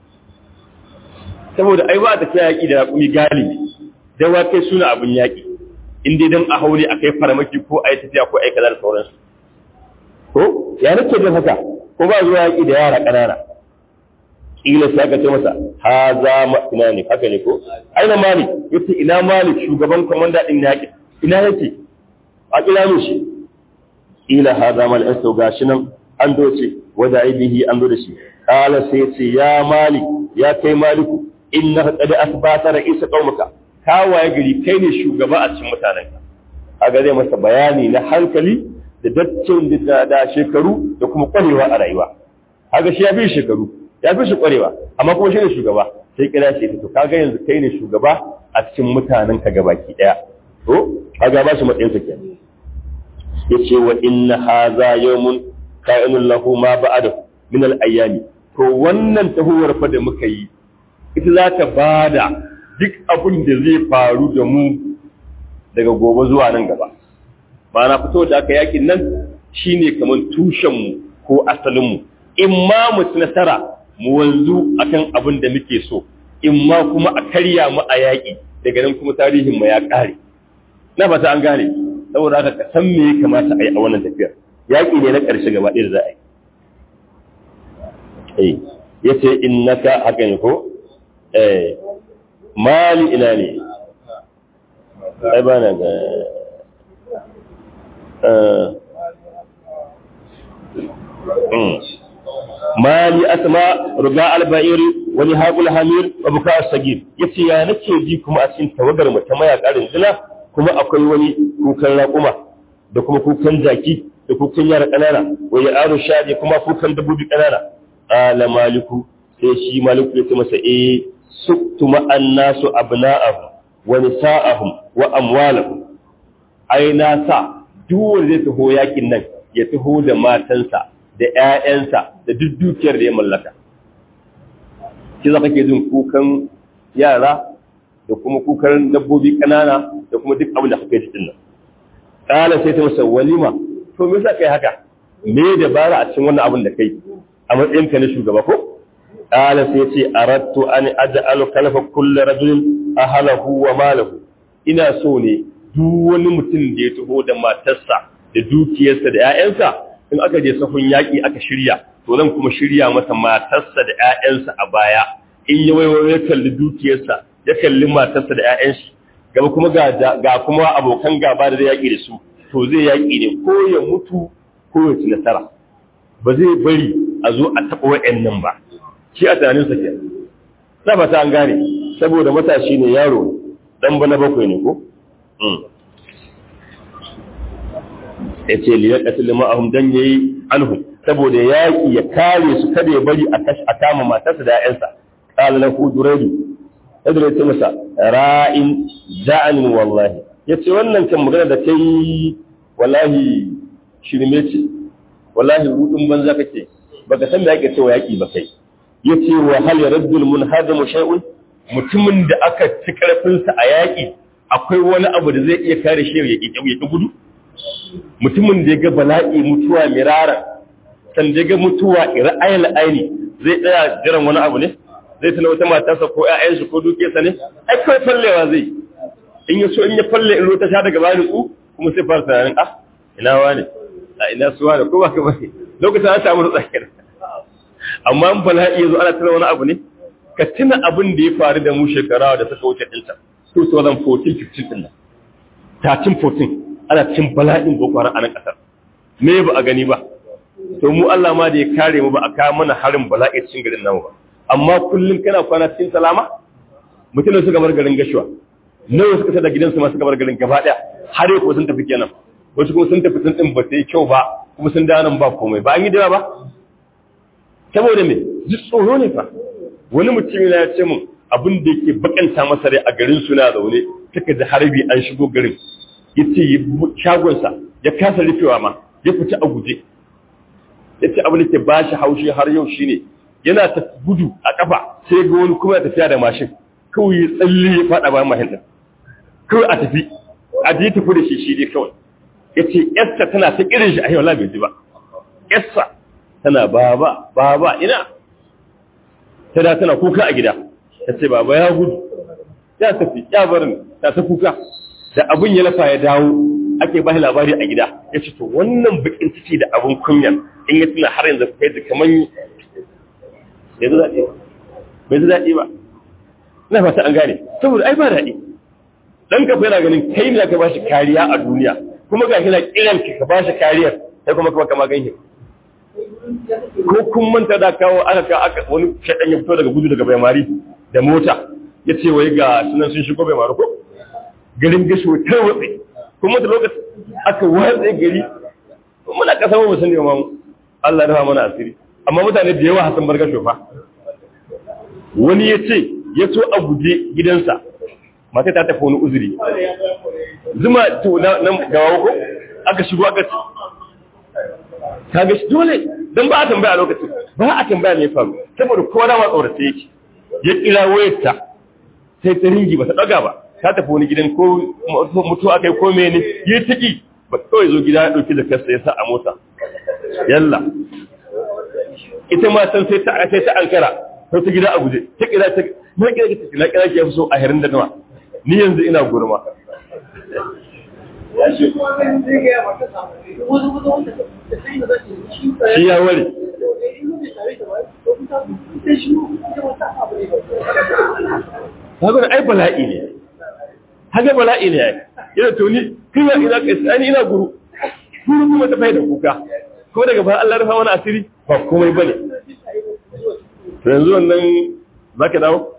saboda ai ba ta kai yaƙi da raƙumi galibi dawakai suna abin yaƙi in dai don a haure a kai farmaki ko a yi tafiya ko a yi kaza da sauransu ko ya nake jin haka ko ba zuwa yaƙi da yara ƙanana ƙila sai aka ce masa ha za ma ina ne haka ne ko aina malik yace ina malik shugaban komanda din yaƙi ina yake a kira min shi ila hada mal asu gashi nan an doce wada aibihi an do da shi kala sai ce ya malik ya kai maliku inna qad asbata ra'isa qaumaka ka waye gari kai ne shugaba a cikin mutanenka kaga zai masa bayani na hankali da daccin da da shekaru da kuma kwarewa a rayuwa kaga shi ya fi shekaru ya fi shi kwarewa amma kuma shi ne shugaba sai kira shi to kaga yanzu kai ne shugaba a cikin mutanenka gabaki daya to kaga ba shi matsayin sa kenan yace wa inna hadha yawmun ka'inun lahu ma ba'da min al-ayyami to wannan tahuwar fa da muka yi ita za ta bada duk abin da zai faru da mu daga gobe zuwa nan gaba ba na fito da aka yakin nan shine kamar tushenmu ko asalinmu in ma mu ci nasara mu wanzu akan abin da muke so in ma kuma a karya mu a yaƙi daga nan kuma tarihin mu ya ƙare na fata an gane saboda haka ka san me ya kamata a yi a wannan tafiyar yaƙi ne na ƙarshe gaba ɗaya da za a yi ya ce innaka haka ne ko eh mali ina ne ai ba na ga mali asma ruga alba'ir wani haƙul hamir wa buka sagir yace ya nake ji kuma a cikin tawagar mu ta mayaka rinjina kuma akwai wani kukan raƙuma da kuma kukan jaki da kukan yara ƙanana wa ya aro shaɗe kuma kukan dabbobi ƙanana ala maliku sai shi maliku ya ce masa eh suktuma annasu abna'ahum wa nisa'ahum wa amwalahum ai na sa duk wanda zai taho yakin nan ya taho da matansa da ƴaƴansa da duk dukiyar da ya mallaka shi za kake jin kukan yara da kuma kukan dabbobi ƙanana da kuma duk abin da kake cikin nan ƙala sai ta masa walima to me yasa kai haka me dabara a cikin wannan abin da kai a matsayinka na shugaba ko ƙala sai ce aradtu an aj'alu kalfa kulli rajulin ahlahu wa malahu ina so ne duk wani mutum da ya taho da matarsa da dukiyarsa da ƴaƴansa in aka je sahun yaƙi aka shirya to zan kuma shirya masa matarsa da ƴaƴansa a baya in ya waiwayo ya kalli dukiyarsa ya kalli matarsa da ƴaƴan shi gaba kuma ga ga kuma abokan gaba da zai yaƙi da su to zai yaƙi ne ko ya mutu ko ya ci nasara ba zai bari a zo a taɓa wa'annan ba shi a tunaninsa ke na fata an gane saboda matashi ne yaro dan bana bakwai ne ko ya ce liyar ƙasar ma'ahun don ya yi anhu saboda yaƙi ya kare su kada ya bari a kama matarsa da ‘ya'yansa ƙala na huduraidu yadda ya ce masa ra'in ja'anin wallahi ya ce wannan kan magana da ta yi wallahi shirme ce wallahi rudin banza kake baka san da yake cewa yaƙi ba kai ya ce wa hal ya raddul munhadamu shay'un mutumin da aka ci karfinsa a yaƙi akwai wani abu da zai iya kare shi ya ƙi gudu mutumin da ya ga bala'i mutuwa mirara san da ya ga mutuwa ra'ayin aini zai tsaya jiran wani abu ne zai tana wata matarsa ko ƴaƴansa ko dukiyarsa ne ai kawai fallewa zai in ya so in ya falle in ta sha daga bayan su kuma sai fara tunanin ah ina wani a ina suwa da ko ba ka bane lokacin an samu tsakiyar amma in bala'i yazo ana tana wani abu ne ka tuna abin da ya faru da mu shekara da suka wuce ɗinta 2014 15 ɗin nan 13 14 ana cin bala'in boko haram a nan ƙasar me ba a gani ba to mu Allah ma da ya kare mu ba a kawo mana harin bala'i cikin garin namu ba amma kullum kana kwana cikin salama mutum da suka bar garin gashuwa nawa suka tada gidansu ma suka bar garin gaba daya har yau sun tafi kenan wasu kuma sun tafi sun din ba sai kyau ba kuma sun dawo nan ba komai ba an yi dira ba saboda me duk tsoro ne fa wani mutum ya ce mun abin da yake bakanta masa rai a garin suna zaune suka da harbi an shigo garin ya ce shagonsa ya kasa rufewa ma ya fita a guje ya ce abin da ke ba shi haushi har yau shine yana ta gudu a kafa sai ga wani kuma ya tafiya da mashin kawai ya tsalle ya faɗa bayan mahin ɗin kawai a tafi a je tafi da shi shi dai kawai ya ce yasta tana ta irin shi a yau bai ji ba yasta tana baba baba ina ta da tana kuka a gida ta ce baba ya gudu ya tafi ya barin ta ta kuka da abin ya lafa ya dawo ake ba labari a gida ya ce to wannan bakin ciki da abin kunyan in ya tuna har yanzu kai da kaman ya zo daɗi bai zo daɗi ba na fata an gane saboda ai ba daɗi dan ka yana ganin kai ne ka ba shi kariya a duniya kuma ga shi na kiran ka ba shi kariyar sai kuma kuma kama ganye ko kun manta da kawo aka ka aka wani shaɗan ya fito daga gudu daga baimari da mota ya ce wai ga sunan sun shigo baimari ko garin gasho ta watsi kuma da lokaci aka watsa gari muna kasa mu sun nema mu Allah ya rafa mana asiri amma mutane da yawa hasan bar gasho fa wani ya ce ya so a guje gidansa mata ta tafi wani uzuri zuma to na gawa ko aka shigo aka ci kaga shi dole dan ba a tambaya a lokacin ba a tambaya me faru saboda kowa da ma tsorace yake ya kira wayarta sai ta ringi ba ta daga ba ta tafi wani gidan ko mutu akai ko mene ya tiki ba kawai zo gida ya ɗauki da kasa ya sa a mota yalla ita ma san sai ta sai ta ankara sai ta gida a guje ta kira ta na kira ki na kira ki yafi so a herin da nawa ni yanzu ina gurma shi ya ware Hagan ai bala'i ne, haga bala'i ne ya yana tuni, kai ya ina kai tsani ina guru, guru kuma ta da kuka, ko daga ba Allah rufa wani asiri ba komai bane. To yanzu wannan za ka dawo?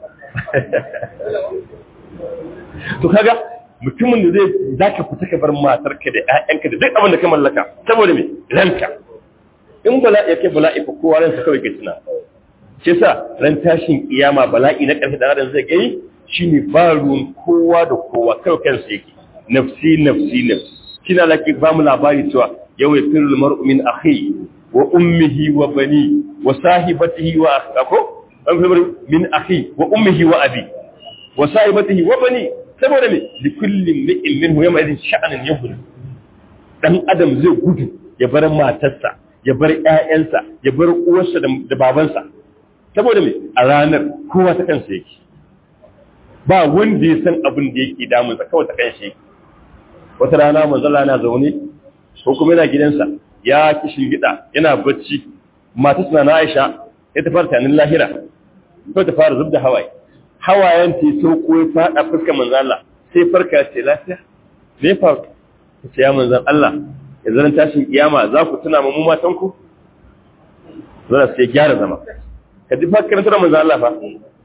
To kaga mutumin da zai za ka fita ka bar matarka da ‘ya'yanka da duk abin da ka mallaka, saboda me ranka. In bala'i ya kai bala'i fa kowa ransa kawai ke tuna. shi sa ran tashin kiyama bala'i na ƙarfi da adam zai gani shine ba ruwan kowa da kowa kawai kansa yake nafsi nafsi nafsi kina laki ba mu labari cewa yau ya firul mar'u min akhi wa ummihi wa bani wa sahibatihi wa akhako an fi min akhi wa ummihi wa abi wa sahibatihi wa bani saboda me li kulli imrin minhu yawma idin sha'anin yahud dan adam zai gudu ya bar matarsa ya bar ƴaƴansa ya bar uwarsa da babansa saboda mai a ranar kowa ta kansa yake ba wanda ya san abin da yake damunsa kawai ta kansa yake wata rana manzala na zaune ko kuma yana gidansa ya kishin gida yana bacci mata suna na aisha ya ta fara tanin lahira ko ta fara zub da hawaye hawayen ta sauko ya fada fuskar manzala sai farka ce lafiya me faru ta ce ya manzan Allah ya zaran tashin kiyama za ku tuna mu matanku zara sai gyara zama ka ji fa karantar manzo Allah fa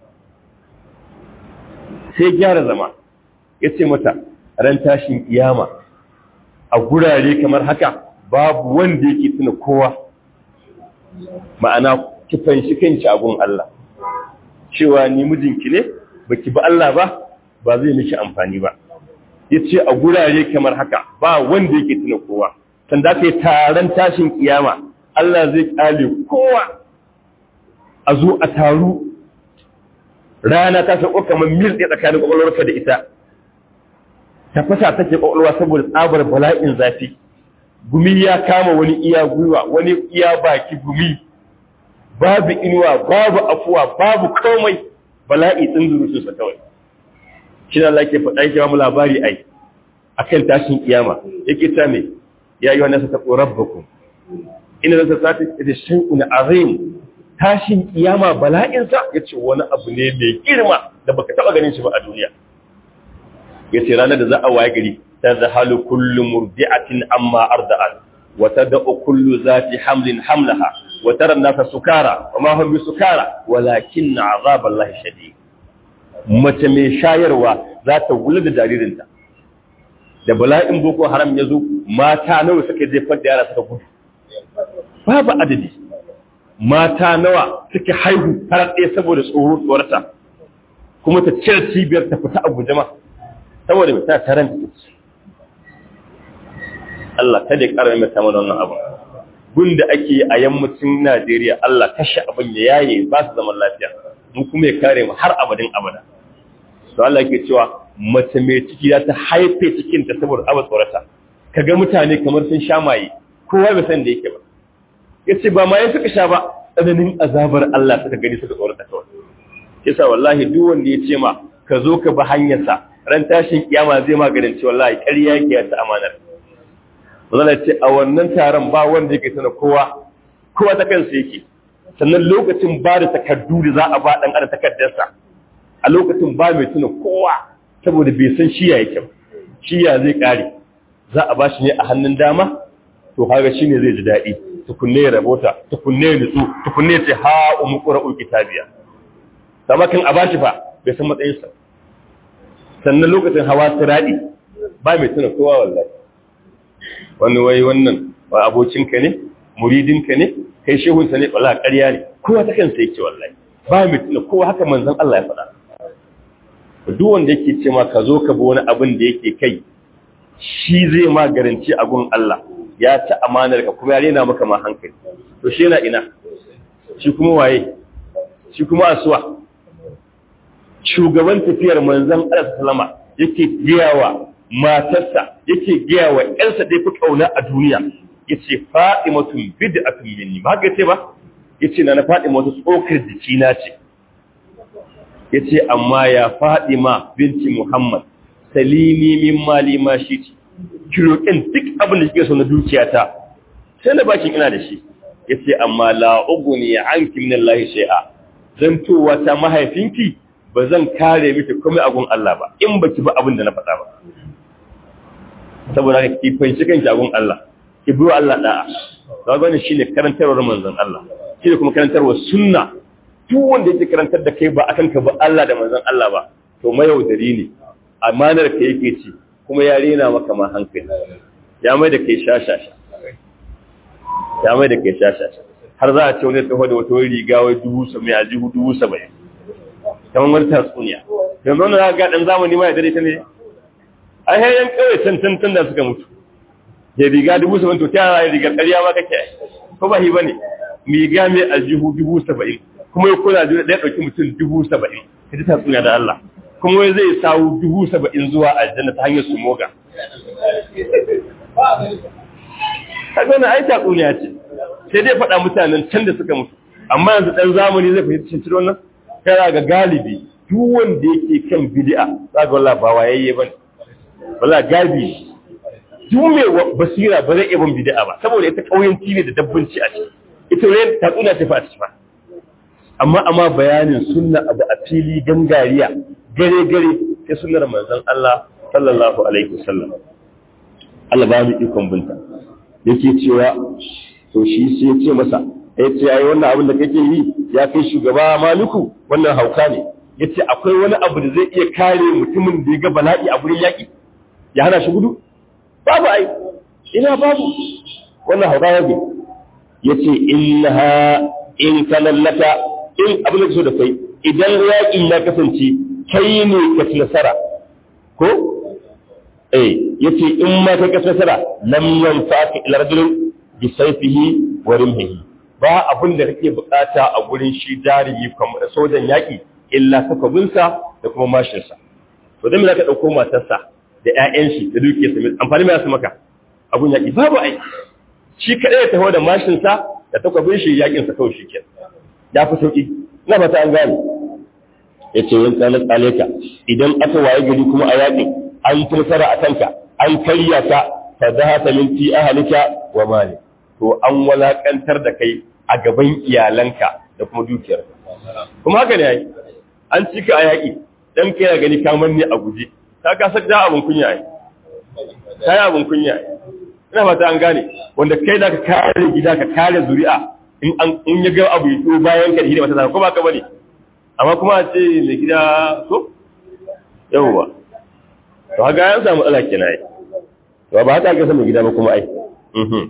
sai gyara zama yace mata ran tashin kiyama a gurare kamar haka babu wanda yake tuna kowa ma'ana ki fanshi kanki a gun Allah cewa ni mijinki ne baki ba Allah ba ba zai miki amfani ba yace a gurare kamar haka ba wanda yake tuna kowa sanda kai taron tashin kiyama Allah zai kale kowa a zo a taru rana ta sauko kamar mil ɗaya tsakanin ƙwaƙwalwarka da ita ta fasa take ƙwaƙwalwa saboda tsabar bala'in zafi gumi ya kama wani iya gwiwa wani iya baki gumi babu inuwa babu afuwa babu komai bala'i tsinzuru sun kawai shi na Allah ke faɗa yake mu labari ai akan tashin kiyama yake ta me ya yi wannan sa ta rabbakum ina zan sa ta ita shay'un azim tashin kiyama bala'insa ya ce wani abu ne mai girma da baka taba ganin shi ba a duniya ya ce ranar da za a waye gari ta zahalu kullu murdi'atin amma arda'at wa tad'u kullu zati hamlin hamlaha wa tara an-nasa sukara wa ma hum bisukara walakin 'azaballahi shadid mace mai shayarwa za ta wula da jaririnta da bala'in boko haram ya zo mata nawa suka jefar da yara suka gudu babu adadi mata nawa suke haihu har ɗaya saboda tsoro tsorata kuma ta cire cibiyar ta fita a guje ma saboda mai ta taron ta ce Allah kada ya ƙara mai sama da wannan abu gun da ake yi a yammacin Najeriya Allah kashe abin ya yaye ba su zaman lafiya mu kuma ya kare mu har abadin abada to Allah yake cewa mace mai ciki za ta haife cikin ta saboda abu tsorata kaga mutane kamar sun sha maye kowa bai san da yake ba yace ba ma ya suka sha ba tsananin azabar Allah suka gani suka tsorata kawai yasa wallahi duk wanda ya ce ma ka zo ka bi hanyarsa ran tashin kiyama zai maganin ce wallahi ƙarya yake ta amanar Mazala ce a wannan taron ba wanda yake sana kowa kowa ta kansa yake sannan lokacin ba da takardu da za a ba ɗan adam takardarsa a lokacin ba mai tuna kowa saboda bai san shiya yake ba shiya zai kare za a ba shi ne a hannun dama to haka shi ne zai ji daɗi tukunne ya rabota tukunne ya nutsu tukunne ce ha umu ƙura'u kitabiya sama kan a ba shi fa bai san matsayinsa sannan lokacin hawa siraɗi ba mai tuna kowa wallahi wani wai wannan ba abokinka ne muridinka ne kai shehunsa ne wala ƙarya ne kowa ta kansa yake wallahi ba mai tuna kowa haka manzon Allah ya faɗa duk wanda yake ce ma ka zo ka bi wani abin da yake kai shi zai ma garanci a gun Allah ya ci amanar ka kuma ya rena maka ma hankali to shi yana ina shi kuma waye shi kuma asuwa shugaban tafiyar manzon Allah sallama yake giyawa matarsa yake gaya wa ƴarsa da yafi kauna a duniya yace Fatimatun bid'atun minni ba ga ce ba yace na na Fatima wata tsokar jikina ce yace amma ya Fatima binti Muhammad salini min mali ma shi kirokin duk abin da kike so na dukiyata sai na bakin ina da shi yace amma la uguni anki min Allah shay'a zantowa ta mahaifinki ba zan kare miki komai a gun Allah ba in baki ba abin da na faɗa ba saboda haka ki fanci kanki a gun Allah ki bi Allah da'a ga wannan shine karantarwar manzon Allah shine kuma karantarwar sunna duk wanda yake karantar da kai ba akan ka ba Allah da manzon Allah ba to mayaudari ne amanar ka yake ci kuma ya rena maka ma hankali ya mai da kai shashasha ya mai da kai shashasha har za a ce wani taho da wata riga wai dubu saba'in a jihu dubu saba'in kamar wani tatsuniya yanzu wani za ga ɗan zamani ma ya dare ta ne a yayin kawai can can da suka mutu ya riga dubu saba'in to ta yara riga ƙarya ma kake ko ba hi ba ne riga mai aljihu dubu saba'in kuma ya kula da ɗaya ɗauki mutum dubu saba'in ka ji tatsuniya da Allah kuma wai zai sawu dubu saba'in zuwa aljanna ta hanyar su moga kaga na ai tatsuniya ce sai dai faɗa mutanen can da suka mutu amma yanzu ɗan zamani zai fahimci cin wannan kana ga galibi duk wanda yake kan bid'a za ga wallahi ba wayayye bane wallahi gabi duk mai basira ba zai iya bin bid'a ba saboda ita kauyanci ne da dabbanci a ciki ita ne tatsuniya ta fa a ciki ba amma amma bayanin sunna abu a fili gangariya gare gare ta sunnar manzon Allah sallallahu alaihi wasallam Allah ba mu ikon binta yake cewa to shi sai ya ce masa ya ce yayi wannan abin da kake yi ya kai shugaba maliku wannan hauka ne yace akwai wani abu da zai iya kare mutumin da ya ga bala'i a gurin yaki ya hana shi gudu babu ai ina babu wannan hauka yake yace innaha in kanallaka in abin da so da kai idan yaƙin ya kasance kai ne ka ci nasara ko eh yace in ma ka ci nasara lam yanfa'aka ila rajulin bi sayfihi wa rimhihi ba abin da kake bukata a gurin shi jarumi kamar sojan yaƙi illa takabinsa da kuma mashinsa to dan me zaka dauko matarsa da ƴaƴan shi da dukiyarsa mai amfani mai su maka abun yaƙi babu ai shi kadai ya taho da mashinsa da takwabin shi yaƙin sa kawai shikenan ya fi sauki na fata an gane yace yan kana tsaleka idan aka waye gari kuma a yaƙin an tursara a kanka an karya ka fa zahata min fi ahlika wa mali to an walakantar da kai a gaban iyalanka da kuma dukiyarka kuma haka ne ai an cika a yaƙi dan kai ya gani kamar ne a guje ka ka saka abun kunya ai kai abun kunya ai ina fata an gane wanda kai da ka kare gida ka kare zuri'a in an in ya ga abu to bayan ka da hidima ta ko ba ka bane amma kuma a ce mai gida so yawwa to haka ya samu matsala kenan ai to ba haka ga samu gida ba kuma ai mhm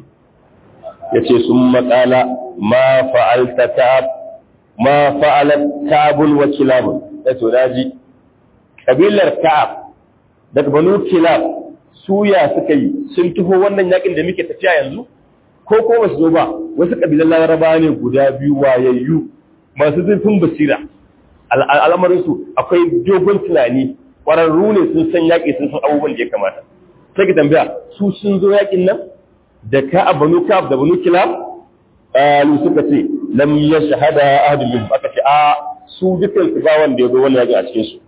yace sun matsala ma fa'alta ta'ab ma fa'alat ta'abun wa kilab yato daji kabilar ta'ab daga banu kilab suya suka yi sun tuho wannan yakin da muke tafiya yanzu ko ko ba su zo ba wasu kabilan laraba ne guda biyu wayayyu masu zurfin basira al'amarinsu akwai dogon tunani ƙwararru ne sun san yaƙi sun san abubuwan da ya kamata sai ka tambaya su sun zo yaƙin nan da ka a banu kaf da banu kilab alu suka ce lam ya shahada ahadun min aka ce a su dukkan su ba wanda ya zo wannan yaƙi a cikin su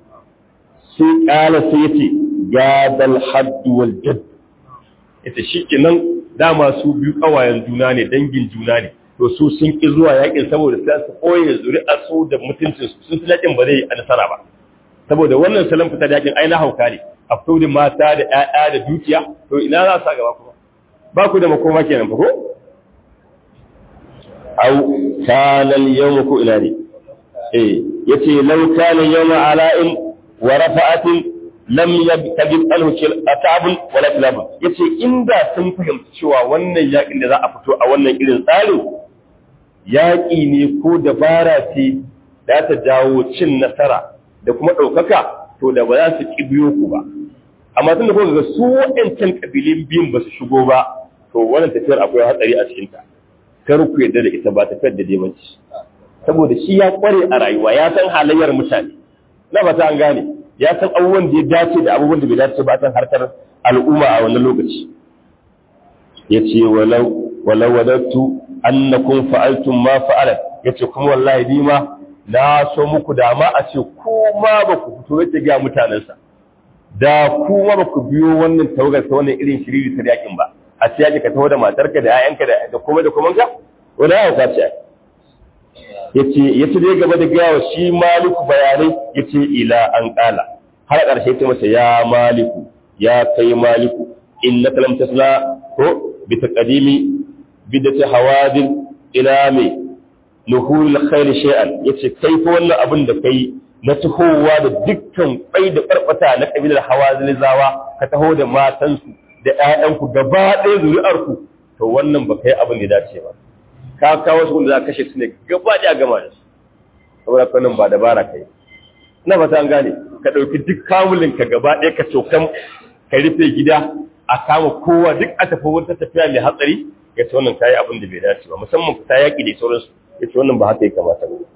sai kala sai ya ce gadal haddu wal jadd ita shi kenan dama su biyu kawayen juna ne dangin juna ne to su sun ki zuwa yakin saboda sai su koye zuri'ar su da mutuncin su sun yakin ba zai a nasara ba saboda wannan salon fita da yakin ai na hauka ne a fito da mata da ƴaƴa da dukiya to ina za su gaba kuma ba ku da makoma kenan fa ko au kana al-yawm ku ila ne eh yace law kana yawma ala'in wa rafa'atin lam yabtagib anhu atabun wala kilab yace inda sun fahimci cewa wannan yakin da za a fito a wannan irin tsarin yaki ne ko dabara ce da ta jawo cin nasara da kuma ɗaukaka to da ba za su ki biyo ku ba amma tun da kuka ga su waɗancan kabilin biyun ba su shigo ba to wannan tafiyar akwai hatsari a cikin ta kar ku yarda da ita ba tafiyar da dai bace saboda shi ya kware a rayuwa ya san halayyar mutane na ba ta an gane ya san abubuwan da ya dace da abubuwan da bai dace ba ta harkar al'umma a wannan lokaci ya ce walau walau wadattu annakum fa'altum ma fa'alat yace kuma wallahi ni ma na so muku dama a ce kuma ba ku fito yake ga mutanensa da kuma ba ku biyo wannan tawagar ta wannan irin shiriri ta yakin ba a ce yake ka taho da matarka da 'ya'yanka da kuma da kuma ka wanda ya kwace yace yace dai gaba da gawa shi maliku bayanai yace ila an kala har ƙarshe ta masa ya maliku ya kai maliku innaka lam tasla ko bi taqdimi bidati hawadin ila mai nuhul khair shay'an yace kai fa wannan abin da kai na tahowa da dukkan bai da barbata na kabilar hawazin zawa ka taho da matansu da ƴaƴanku gaba ɗaya zuri'arku to wannan ba kai abin da dace ba ka kawo su wanda za ka kashe su ne gaba ɗaya gama da su saboda kanin ba dabara kai na fata an gane ka ɗauki duk kamulin ka gaba ɗaya ka cokan ka rufe gida a kama kowa duk a tafi wata tafiya mai hatsari ya ce wannan kayi abin da bai dace ba musamman fita yaƙi da sauransu ya ce wannan ba haka ya kamata ba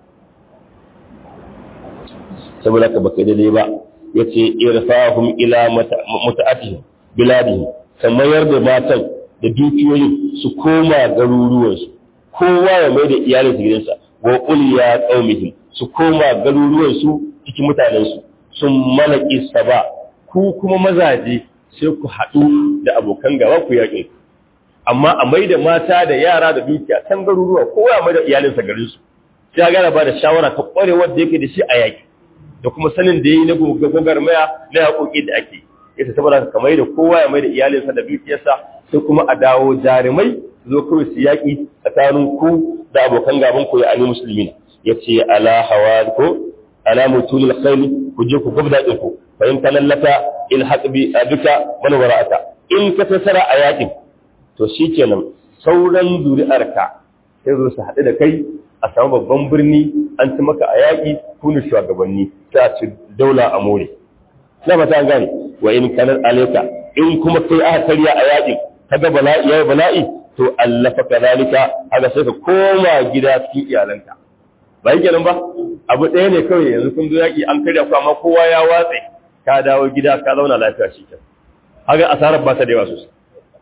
saboda ka baka daidai ba ya ce irfahum ila muta'atihim biladihim mayar da matan da dukiyoyin su koma garuruwansu kowa ya mai da iyalinsa gidansa wa uliya qaumihim su koma garuruwansu cikin mutanensu sun malaki saba ku kuma mazaje sai ku haɗu da abokan gaba ku yaƙin amma a mai da mata da yara da dukiya can garuruwa kowa ya mai da iyalinsa garinsu sai ya gana ba da shawara ta ƙwarewar da yake da shi a yaƙi da kuma sanin da ya yi na gwagwarmaya na yaƙoƙi da ake yasa saboda ka mai da kowa ya mai da iyalinsa da dukiyarsa sai kuma a dawo jarumai zo kawai su yaƙi tsakanin ku da abokan gaban ku ya ani musulmi ya ce ala hawa ko ala mutulil khayli ku je ku gubda ɗin ku fa in talallata il haqbi duka man wara'ata in ka tasara a yaƙin to shikenan sauran zuri'arka sai zo su haɗu da kai a samu babban birni an ci maka a yaƙi kunu shugabanni sai a ci daula a more na fata an gane wa in kanar alaika in kuma kai aka karya a yaƙin kaga bala'i ya bala'i to allafa kadalika haka sai ka koma gida cikin iyalanka ba yi kenan ba abu ɗaya ne kawai yanzu kun zo yaƙi an karya ku amma kowa ya watse ka dawo gida ka zauna lafiya shi kenan haka asarar ba ta da yawa sosai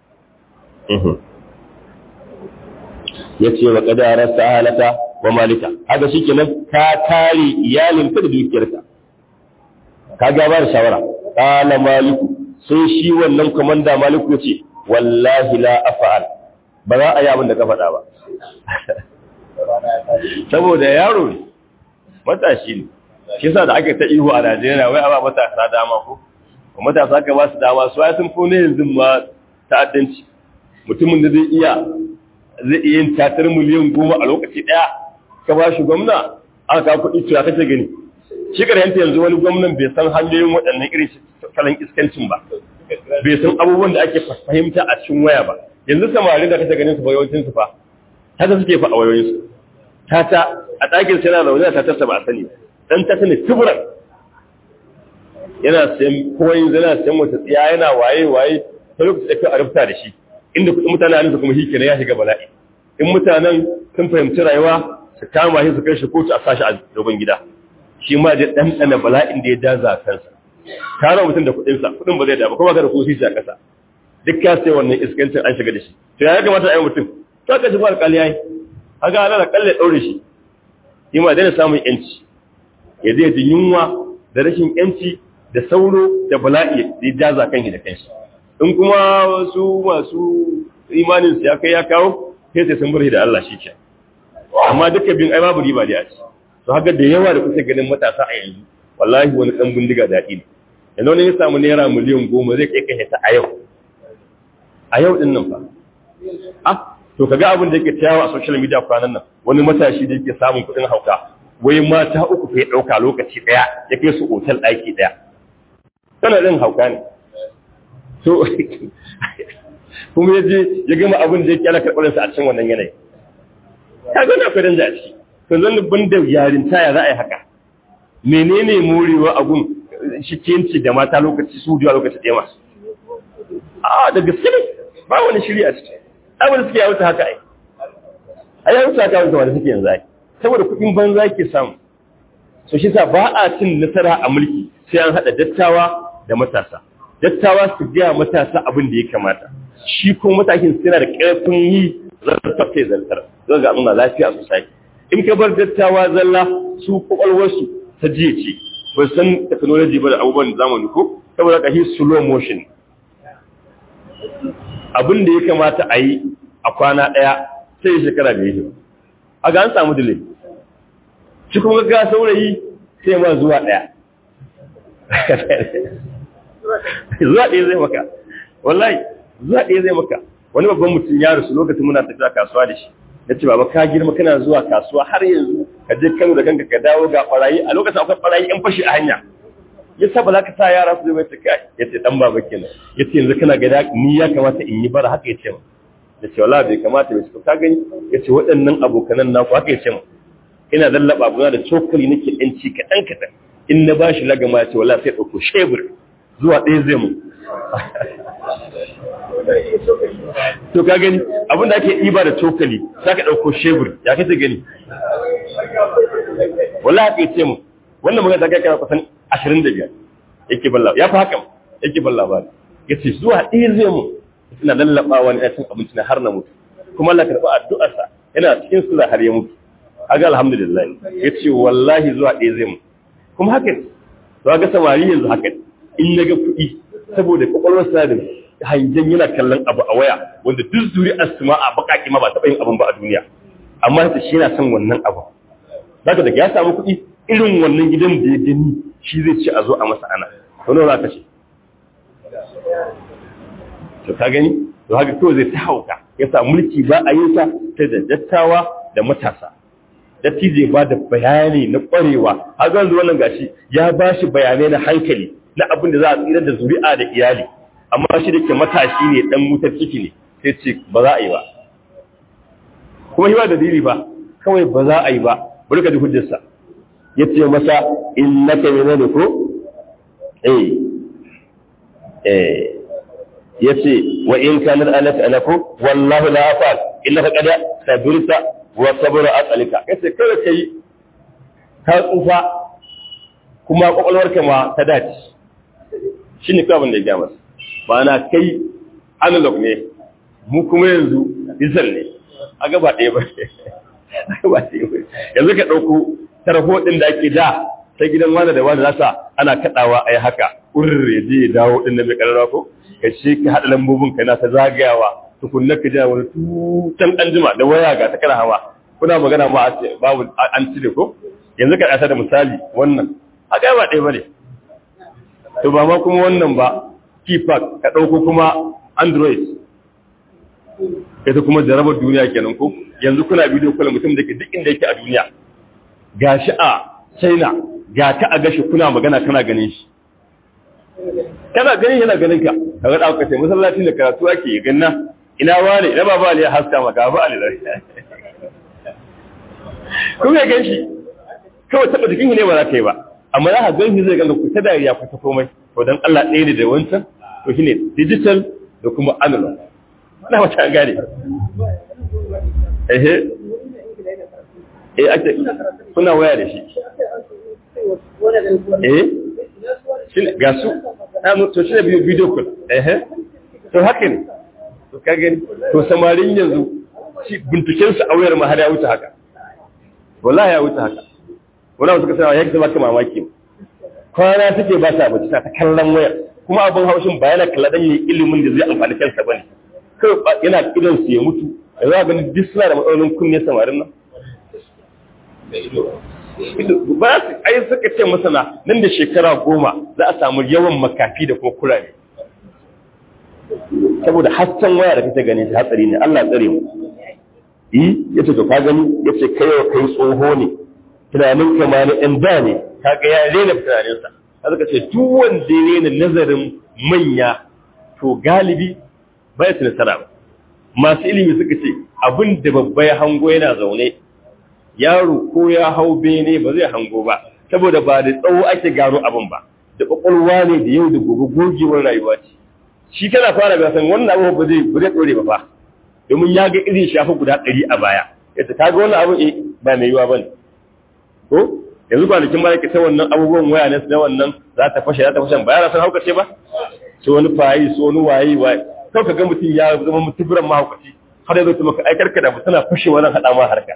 ya ce wa ƙadarar sahalata wa malika haka shi kenan ka kare iyalinka da dukiyarka ka gaba da shawara ƙala maliku sai shi wannan kwamanda maliku ya ce wallahi la afa'al ba za a yi abin da ka faɗa ba saboda yaro ne matashi ne shi sa da aka ta ihu a najeriya wai a ba matasa dama ko matasa ka ba su dama su ya sun fone yanzu ma ta'addanci mutumin da zai iya zai iya yin tatar miliyan goma a lokaci ɗaya ka ba shi gwamna aka kawo kuɗi cewa kake gani shi yanta yanzu wani gwamnan bai san hanyoyin waɗannan irin salon iskancin ba bai san abubuwan da ake fahimta a cikin waya ba yanzu samari da kake ganin su yawancin su fa haka suke fa a wayoyin su tata a ɗakin sai na zaune ta tasa ba a sani dan ta sani tuburan yana sayan koyin yana sayan wata tsiya yana waye waye ta lokaci da kai a rubuta da shi inda kuɗin mutane a nisa kuma shi kenan ya shiga bala'i in mutanen sun fahimci rayuwa su kama shi su kai shi kotu a sashi a dogon gida shi ma da ɗanɗana bala'in da ya daza kansa tara mutum da kuɗinsa kuɗin ba zai da ba kuma ka da kusi a ƙasa duk ka sai wannan iskancin an shiga da shi to ya kamata a yi mutum to aka shi ba alƙali yayi haka ana da kalle ɗaure shi shi ma daina samun yanci ya zai ji yunwa da rashin yanci da sauro da bala'i da ya daza kan shi da kanshi in kuma wasu masu imanin su ya kai ya kawo sai sai sun burhi da Allah shi ke amma duka bin ai babu riba da a ci to haka da yawa da kusa ganin matasa a yanzu wallahi wani dan bindiga daɗi ne yanzu wani ya samu naira miliyan goma zai kai kashe ta a yau a yau din nan fa ah to kaga abin da yake tayawa a social media kwanan nan wani matashi da yake samun kuɗin hauka wai mata uku fa ya ɗauka lokaci ɗaya ya kai su otal ɗaki ɗaya tana ɗin hauka ne to kuma ya je ya gama abin da yake ana karɓarinsa a cikin wannan yanayi ka gani akwai danja a ciki to zan ban da yarinta ya za a yi haka menene morewa a gun shikenci da mata lokaci su biyu a lokaci ɗaya masu a da gaske ne ba wani shiri a ciki abin da suke yawuta haka ai a yawuta haka wanda wanda suke yanzu ai saboda kuɗin banza ke samu so shi sa ba a cin nasara a mulki sai an haɗa dattawa da matasa dattawa su gaya matasa abin da ya kamata shi kuma matakin suna da ƙarfin yi zartar sai zartar zan ga nuna lafiya sosai in ka bar dattawa zalla su kwakwalwarsu ta jiya ce ba san technology ba da abubuwan zamani ko saboda ka yi slow motion abin da ya kamata a yi a kwana ɗaya sai shekara da yi a ga an samu delay shi kuma ga saurayi sai ma zuwa ɗaya zuwa ɗaya zai maka wallahi zuwa ɗaya zai maka wani babban mutum ya rasu lokacin muna tafiya kasuwa da shi ya ce baba ka girma kana zuwa kasuwa har yanzu ka je kano da kanka ka dawo ga ɓarayi a lokacin akwai ɓarayi yan fashi a hanya ya sa ba za ka sa yara su zai mai kai ya ce dan baba kenan ya ce yanzu kana ga ni ya kamata in yi bara haka ya ce ma ya ce wala bai kamata bai ce ka gani ya ce waɗannan abokanan naku haka ya ce ma ina lallaba abuna da cokali nake ɗan ci kaɗan kaɗan in na bashi lagama ya ce wala sai ɗauko shebur zuwa ɗaya zai mu to ka gani abinda ake ɗiba da cokali za ka ɗauko shebur ya kace gani wala haka ya ce mu wannan magana ta kai kana kusan ashirin da biyar yake balla ya fi hakan yake balla ba ya ce zuwa ɗaya zai mu ina lallaɓawa ne cin abinci na har na mutu kuma Allah karɓi addu'arsa yana cikin sura har ya mutu aga alhamdulillah ya ce wallahi zuwa ɗaya zai mu kuma haka ne to ga samari yanzu haka ne in na ga kuɗi saboda kwakwalwarsa da hangen yana kallon abu a waya wanda duk zuri asma a baƙaƙi ma ba taɓa yin abin ba a duniya amma ta shi yana son wannan abu zaka daga ya samu kuɗi irin wannan gidan da ya gani shi zai ce a zo a masa ana wani za ka ce to ka gani to haka kawai zai ta hauka ya sa mulki ba a yin sa ta da dattawa da matasa dattijo ba da bayani na ƙwarewa har yanzu wannan gashi ya ba shi bayanai na hankali na abin da za a tsira da zuri'a da iyali amma shi da ke matashi ne dan mutar ciki ne sai ce ba za a yi ba kuma shi ba dalili ba kawai ba za a yi ba bari ka ji hujjarsa ya ce masa in na ka ne ko eh eh ya ce wa in kanar alaka alako wallahu la afal illa ka kada sabirta wa sabra aqalika yace kada kai ka tsufa kuma kwakwalwarka ma ta dace shine kawai abin da ya ga masa ba na kai analog ne mu kuma yanzu digital ne a gaba ɗaya ba ba ɗaya ba yanzu ka ɗauko tarho ɗin da ake da ta gidan wani da wani nasa ana kaɗawa a yi haka ƙurr ya je ya dawo ɗin da mai ƙararra ko ka ce ka haɗa lambobin ka na ta zagayawa tukunna ka ji wani tutan ɗan jima da waya ga ta kana hawa kuna magana ma a ce babu an cire ko yanzu ka ɗata da misali wannan a ga ba ɗaya ba ne to ba ma kuma wannan ba keypad ka ɗauko kuma android ita kuma jarabar duniya kenan ko yanzu kuna bidiyo kula mutum da ke duk inda yake a duniya ga shi a china ga ka a gashi kuna magana kana ganin shi kana ganin yana ganin ka ka ga ɗauka sai masallacin da karatu ake yi ganna ina wane ina baba ne ya haska maka ba ali da kun ga gan shi kawai taɓa jikin ne ba za ka yi ba amma za ka gan shi zai ganga ku ta dariya ku ta komai to dan Allah ɗaya ne da wancan to shine digital da kuma analog na wata gane ehe eh ake kuna waya da shi eh shi ga su to shi ne biyu video call ehe to haka ne to ka gani to samarin yanzu shi binciken su a wayar ma har ya wuce haka wallahi ya wuce haka wannan suka sa yake zama ka mamaki kwana suke ba ta bace ta kallon wayar kuma abin haushin ba yana kalla dan yi ilimin da zai amfani kansa bane kai yana kidan su ya mutu da za gani duk suna da matsalolin kunne samarin nan ba su ai suka ce masana nan da shekara goma za a samu yawan makafi da kuma kurare saboda hasken waya da kake gani hatsari ne Allah tsare mu yi yace to ka gani yace kai wa kai tsoho ne tunanin ka ma na ɗan da ne kaga ya rena tunaninsa haka ce duk wanda ya rena nazarin manya to galibi bai su nasara ba masu ilimi suka ce abin da babba ya hango yana zaune yaro ko ya hau bene ba zai hango ba saboda ba da tsawo ake gano abin ba da kwakwalwa ne da yau da gobe gogewar rayuwa ce shi kana fara ga san wannan abu ba zai ba zai dore ba fa domin ya ga irin shafi guda ɗari a baya yace kaga wannan abin eh ba mai yiwa bane ko yanzu kwanakin ba yake ta wannan abubuwan waya ne na wannan za ta fashe za ta fashe ba yana san haukace ba su wani fayi su wani waye waye kau ka ga mutum ya zama mutuburan mahaukaci har yanzu maka ai karka da tana fashe wannan hada ma harka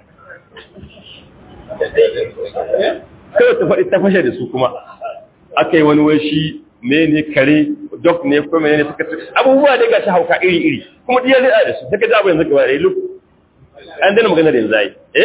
kawai ta faɗi ta fashe da su kuma aka yi wani wai shi me ne kare dok ne ko mene ne suka abubuwa dai gashi hauka iri iri kuma diya zai da su daga ji abin zaka bare lu an dana magana da yanzu ai eh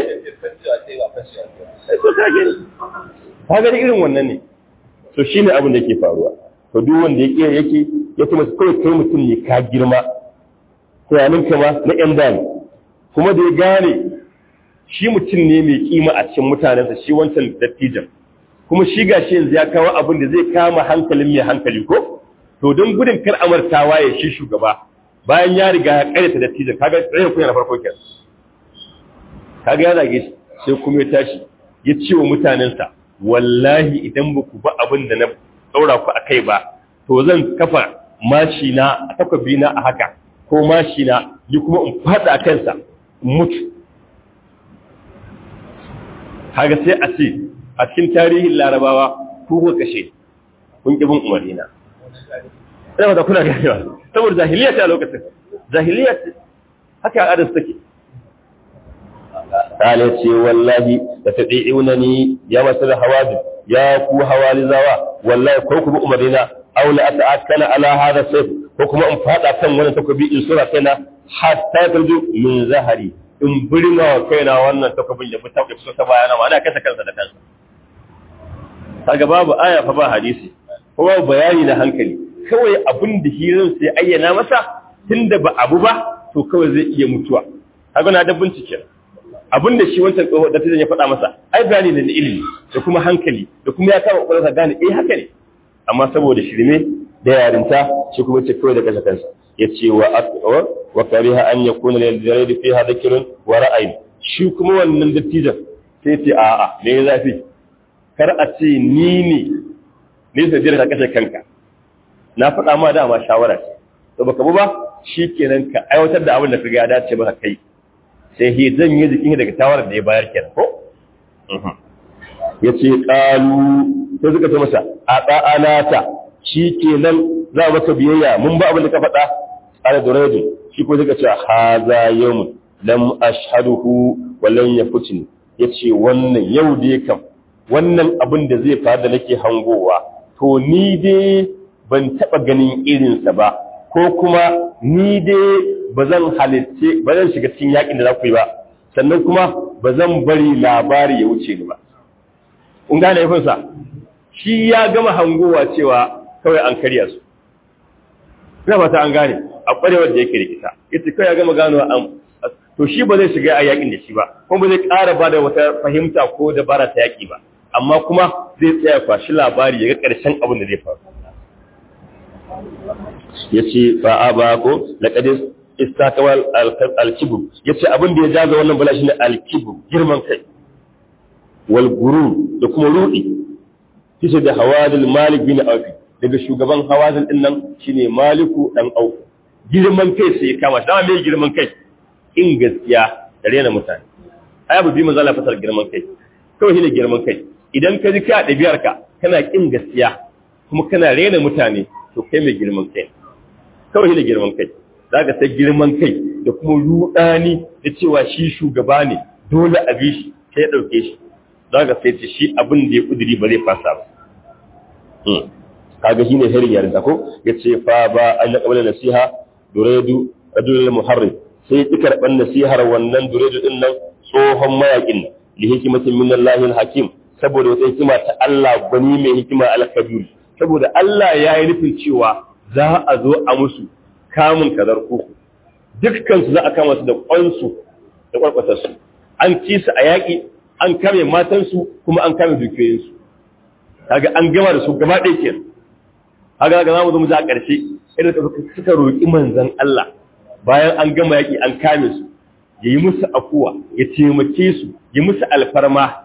to kage ka ga irin wannan ne to shine abin da yake faruwa to duk wanda yake yake ya kuma kai kai mutum ne ka girma tunanin ka ma na yan dani kuma da ya gane shi mutum ne mai kima a cikin mutanensa shi wancan dattijan kuma shi gashi yanzu ya kawo abin da zai kama hankalin mai hankali ko to don gudun kar amartawa ya shi shugaba bayan ya riga ya karyata dattijan kaga tsayin kunya na farko kenan kaga ya zage shi sai kuma ya tashi ya ce wa mutanensa wallahi idan ba ku ba abin da na ɗaura ku a kai ba to zan kafa mashi na a takwabi na a haka ko mashi na yi kuma in faɗa a kansa in mutu kaga sai a ce a cikin tarihin larabawa ku kuka kashe kun ƙi bin umarina ina da kuna ganewa saboda jahiliya ce a lokacin jahiliya ce haka al'adar take kale ce wallahi da ta ɗi'una ni ya masu da hawajin ya ku hawalizawa wallahi ko ku bi umarina aw la ata'akkala ala hadha sayf ko kuma in fada kan wannan takobi in sura kaina hatta tarju min zahari in birma wa kaina wannan takobin ya fita ya fito ta bayana ma ana kasa kansa da kansa kaga babu aya fa ba hadisi ko babu bayani na hankali kawai abin da hirin sai ayyana masa tunda ba abu ba to kawai zai iya mutuwa kaga na da bincike abin da shi wancan tsoho da ya faɗa masa ai bayani ne na ilimi da kuma hankali da kuma ya kama kwakwalwarsa gane eh haka ne amma saboda shirme da yarinta shi kuma ce kawai da kasa kansa ya ce wa wa kariha an yakuna lil jarid fiha dhikrun wa ra'ayin shi kuma wannan dattijan sai ce a'a me ya zafi kar a ce ni ne ne sai jira ka kashe kanka na faɗa ma dama shawara ce to baka bu ba shikenan ka aiwatar da abin da ka ga ya dace maka kai sai hi zan yi jikin daga shawarar da ya bayar kenan ko ya ce ƙalu sai suka ce masa a ɗa'anata shi kenan za maka biyayya mun ba abin da ka faɗa ala durajin shi ko suka ce haza yawmun lam ashhaduhu wa lam yafutni yace wannan yau dai kam wannan abin da zai faru da nake hangowa to ni dai ban taɓa ganin irinsa ba ko kuma ni dai ba zan halitce ba zan shiga cikin yakin da za ku yi ba sannan kuma ba zan bari labari ya wuce ni ba kun gane yafinsa shi ya gama hangowa cewa kawai an karya su ina fata an gane a ƙwarewar da yake rikita ita kawai ya gama gano an to shi ba zai shiga a yakin da shi ba kuma ba zai ƙara ba da wata fahimta ko dabara ta yaƙi ba amma kuma zai tsaya kwashi labari ya ga ƙarshen abin da zai faru ya ce fa'a ba ko laƙadis istakawal alkibu ya ce abin da ya jaza wannan bala shi ne alkibu girman kai wal guru da kuma rudi kisa da hawadil malik bin aufi daga shugaban hawadil din nan shine maliku dan aufi girman kai sai ya kama shi dama mai girman kai in gaskiya da rena mutane ai abu bi manzo Allah fasar girman kai kawai shine girman kai idan ka ji ka ɗabi'ar ka kana kin gaskiya kuma kana rena mutane to kai mai girman kai kawai shine girman kai zaka ta girman kai da kuma rudani da cewa shi shugaba ne dole a bi shi sai ya dauke shi zaka sai ce shi abin da ya kudiri ba zai fasa ba kaga shine harin yarinta ko yace fa ba an qabala nasiha duredu rajulul muharrim sai ki karban nasihar wannan duredu din nan tsohon mayakin li hikimatin min Allahil hakim saboda wata hikima ta Allah gwani mai hikima al-kabir saboda Allah ya yi nufin cewa za a zo a musu kamun kazar kuku dukkan su za a kama su da kwansu da kwarkwatar su an ci su a yaƙi an kame matansu kuma an kame dukiyoyinsu kaga an gama da su gaba ɗaya kenan kaga ga zamu zo mu za a ƙarshe irin da suka roƙi manzon Allah bayan an gama yaƙi an kame su ya yi musu afuwa ya taimake su ya musu alfarma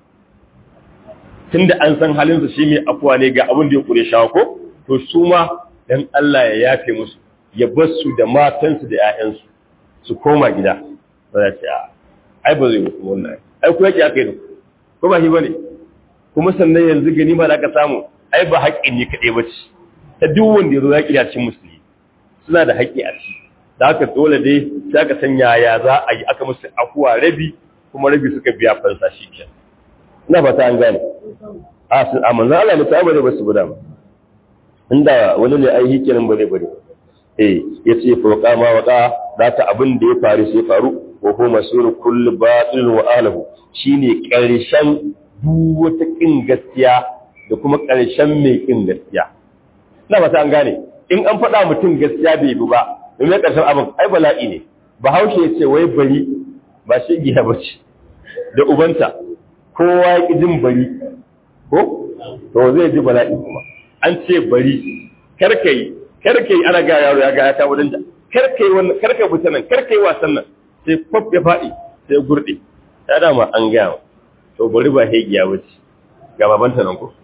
tunda an san halin su shi mai afuwa ne ga abin da ya kure shawa ko to su ma dan Allah ya yafe musu ya bar su da matansu da ƴaƴansu su koma gida ba za ta ai ba zai mutu wannan ai ku yake aka yi ko ba shi bane kuma sannan yanzu gani ma da aka samu ai ba haƙƙin ne kaɗai ba ce ta duk wanda ya zo yaƙi da cin musulmi suna da haƙƙi a ciki da haka dole dai sai aka san yaya za a yi aka musu afuwa rabi kuma rabi suka biya fansa shi ke ina fata an gane a manzan Allah ne ta bane ba su guda ba inda wani ne ai hikinin ba zai bane eh ya ce fauka ma waka da ta abin da ya faru sai faru wa huwa masuru kullu batil wa alahu shine karshen duk wata kin gaskiya da kuma karshen mai kin gaskiya ina fata an gane in an faɗa mutum gaskiya bai bi ba domin karshen abin ai bala'i ne bahaushe ya ce wai bari ba shi giya ba ce da ubanta kowa ya ƙi jin bari ko to zai ji bala'i kuma an ce bari karkai karkai ana ga yaro ya ga ya kawo danja karkai wannan karkai buta nan karkai wasan nan sai kwaf ya faɗi sai ya gurɗe ta dama an gaya to bari ba hegiya ba ce ga babanta nan ko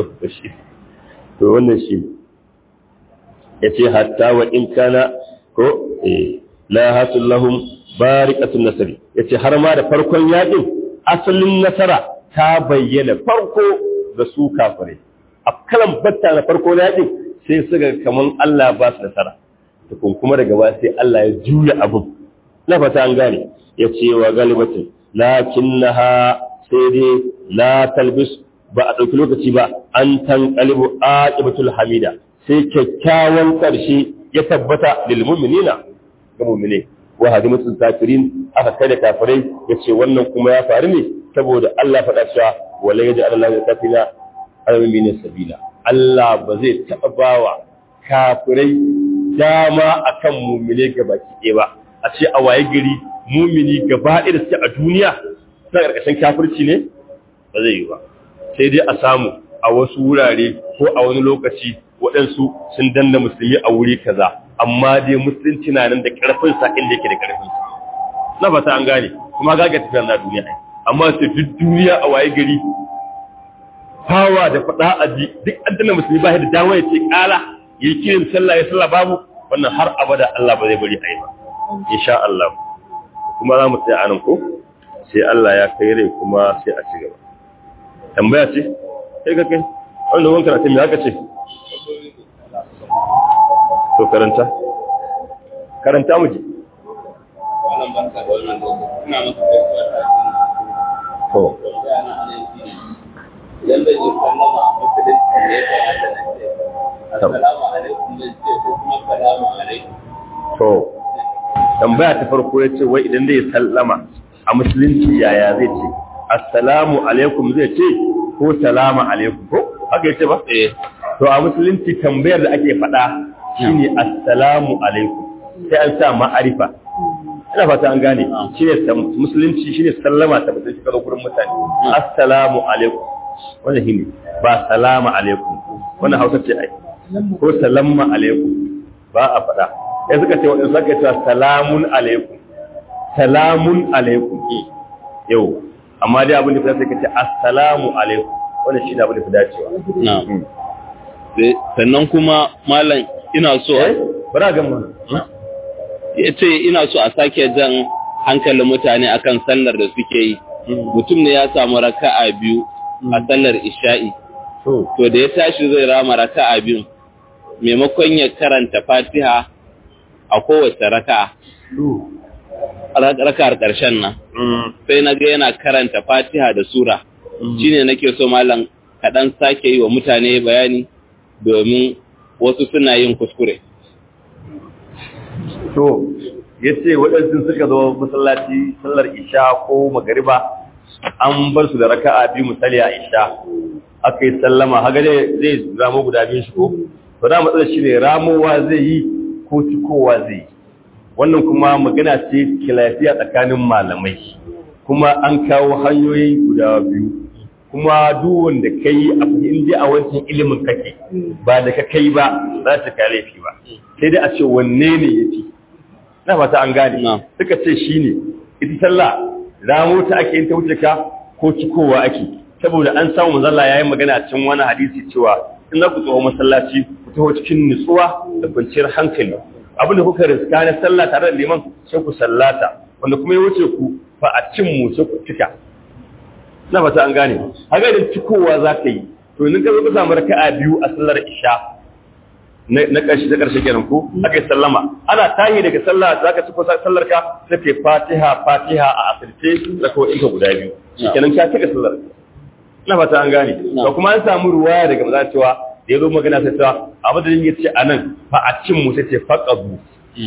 to wannan shi ya ce hatta wa in kana ko eh la hasul lahum barikatun nasari yace har ma da farkon yakin asalin nasara ta bayyana farko da su kafire a kalan batta na farko na yakin sai suka kaman Allah ba su nasara tukun kuma daga ba sai Allah ya juya abin na fata an gane yace wa galibatin lakinnaha sai dai la talbis ba a ɗauki lokaci ba an tanqalibu aqibatul hamida sai kyakkyawan ƙarshe ya tabbata lil mu'minina ga mu'mine wa hadimatul kafirin aka kai da kafirai yace wannan kuma ya faru ne saboda Allah faɗa cewa wala yaj'al Allahu kafina alamin sabila Allah ba zai taɓa bawa kafirai dama akan mu'mine gabaki ɗaya ba a ce a waye gari mu'mini gaba ɗaya da suke a duniya suna ƙarƙashin kafirci ne ba zai yi ba sai dai a samu a wasu wurare ko a wani lokaci waɗansu sun danna musulmi a wuri kaza amma dai musulunci na nan da ƙarfin sa inda yake da ƙarfin sa na fata an gane kuma ga ga tafiyar na duniya ai amma sai duk duniya a waye gari fawa da faɗa a ji duk an danna musulmi ba da dama ya ce ƙala yi kirin sallah ya sallah babu wannan har abada Allah ba zai bari a yi ba insha Allah kuma za mu tsaya anan ko sai Allah ya kai rai kuma sai a ci gaba tambaya ce sai ka kai wanda wanka na tambaya haka ce to karanta karanta mu ji wannan barka da wannan lokaci ina maka gaisuwa ta to idan da ji sallama a musulunci ne ya kamata na ce assalamu alaikum zan ce ko kuma salamu alaikum to tambaya ta farko ya ce wai idan zai sallama a musulunci yaya zai ce assalamu alaikum zai ce ko salamu alaikum ko haka yace ba eh to a musulunci tambayar da ake faɗa shine assalamu alaikum sai an sa ma'arifa ina fata an gane shine sam- musulunci shine sallama ta mutum shi karo gurin mutane assalamu alaikum wannan shine ba salama alaikum wannan hausa ce ai ko salamma alaikum ba a faɗa sai suka ce waɗansu suka ce salamun alaikum salamun alaikum yau amma dai abin da fa sai ka ce assalamu alaikum wannan shine abin da fi dacewa na sannan kuma malam ina so eh bara ga mu ya ce ina so a sake jan hankalin mutane akan sallar da suke yi mutum ne ya samu raka'a biyu a sallar isha'i to to da ya tashi zai rama raka'a biyu maimakon ya karanta fatiha a kowace raka'a to ra- raka'ar ƙarshen nan sai na ga yana karanta fatiha da sura shine nake so malam kaɗan sake yi wa mutane bayani domin wasu suna yin kuskure to yace waɗansu suka zo masallaci sallar isha ko magariba an bar su da raka'a biyu misali a isha aka yi sallama haka dai zai ramo guda biyu shi ko to da matsalar shi ne ramowa zai yi ko cikowa zai yi wannan kuma magana ce kilafiya tsakanin malamai kuma an kawo hanyoyi guda biyu kuma duk wanda kai a inda a wancan ilimin kake ba da ka kai ba za ta kai laifi ba sai dai a ce wanne ne yafi na fata an gane Na. suka ce shine ita sallah ramo ta ake yin ta wuce ka ko cikowa ake saboda an samu manzalla yayin magana a cikin wani hadisi cewa in za ku tsoho masallaci ku taho cikin nutsuwa da kwanciyar hankali abin da kuka riska na sallah tare da liman sai ku sallata wanda kuma ya wuce ku fa a cin mu sai ku cika na fata an gane haka idan cikowa za ka yi to in ka zo ka samu raka'a biyu a sallar isha na ƙarshe ta ƙarshe kenan ko aka yi sallama ana tahi daga sallah za ka ciko sallar ka sai ke fatiha fatiha a asirce da kawai ka guda biyu kenan ka cika sallar na fata an gane to kuma an samu ruwaya daga maza cewa da ya zo magana sai ta a madadin ya ce a nan fa a cin mu sai ce faƙabu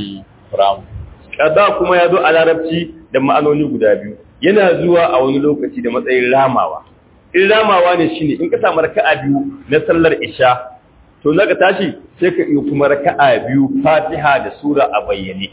kaza kuma ya zo a larabci da ma'anoni guda biyu yana zuwa a wani lokaci da matsayin ramawa in ramawa ne shine in ka samu raka'a biyu na sallar isha to zaka tashi sai ka yi kuma raka'a biyu fatiha da sura a bayyane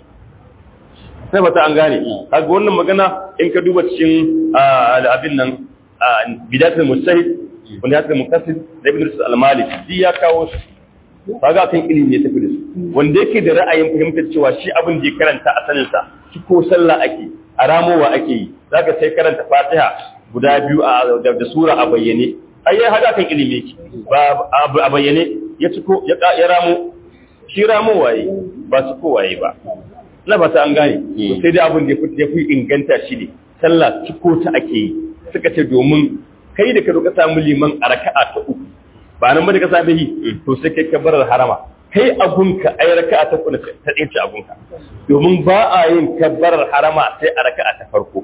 sai bata an gane kaga wannan magana in ka duba cikin abin nan bidatul mustahid wanda ya tsaye mukasir da ibn rusul al-maliki shi ya kawo su kaga kan ilimi ya tafi da su wanda yake da ra'ayin fahimtar cewa shi abin da ya karanta a sanin sa shi ko sallah ake a ramowa ake yi zaka sai karanta fatiha guda biyu a da sura a bayyane ai ya hada kan ilimi ki ba a bayyane ya ciko ya ramo shi ramo waye ba su ko waye ba na fata an gane sai dai abin da ya fi inganta shi ne sallah ciko ta ake yi suka ce domin kai da ka roƙa samu liman a raka'a ta uku ba nan ba da ka same yi to sai kai ka barar harama kai abunka ai raka'a ta uku ta tsaye ce abunka domin ba a yin kabbarar harama sai a raka'a ta farko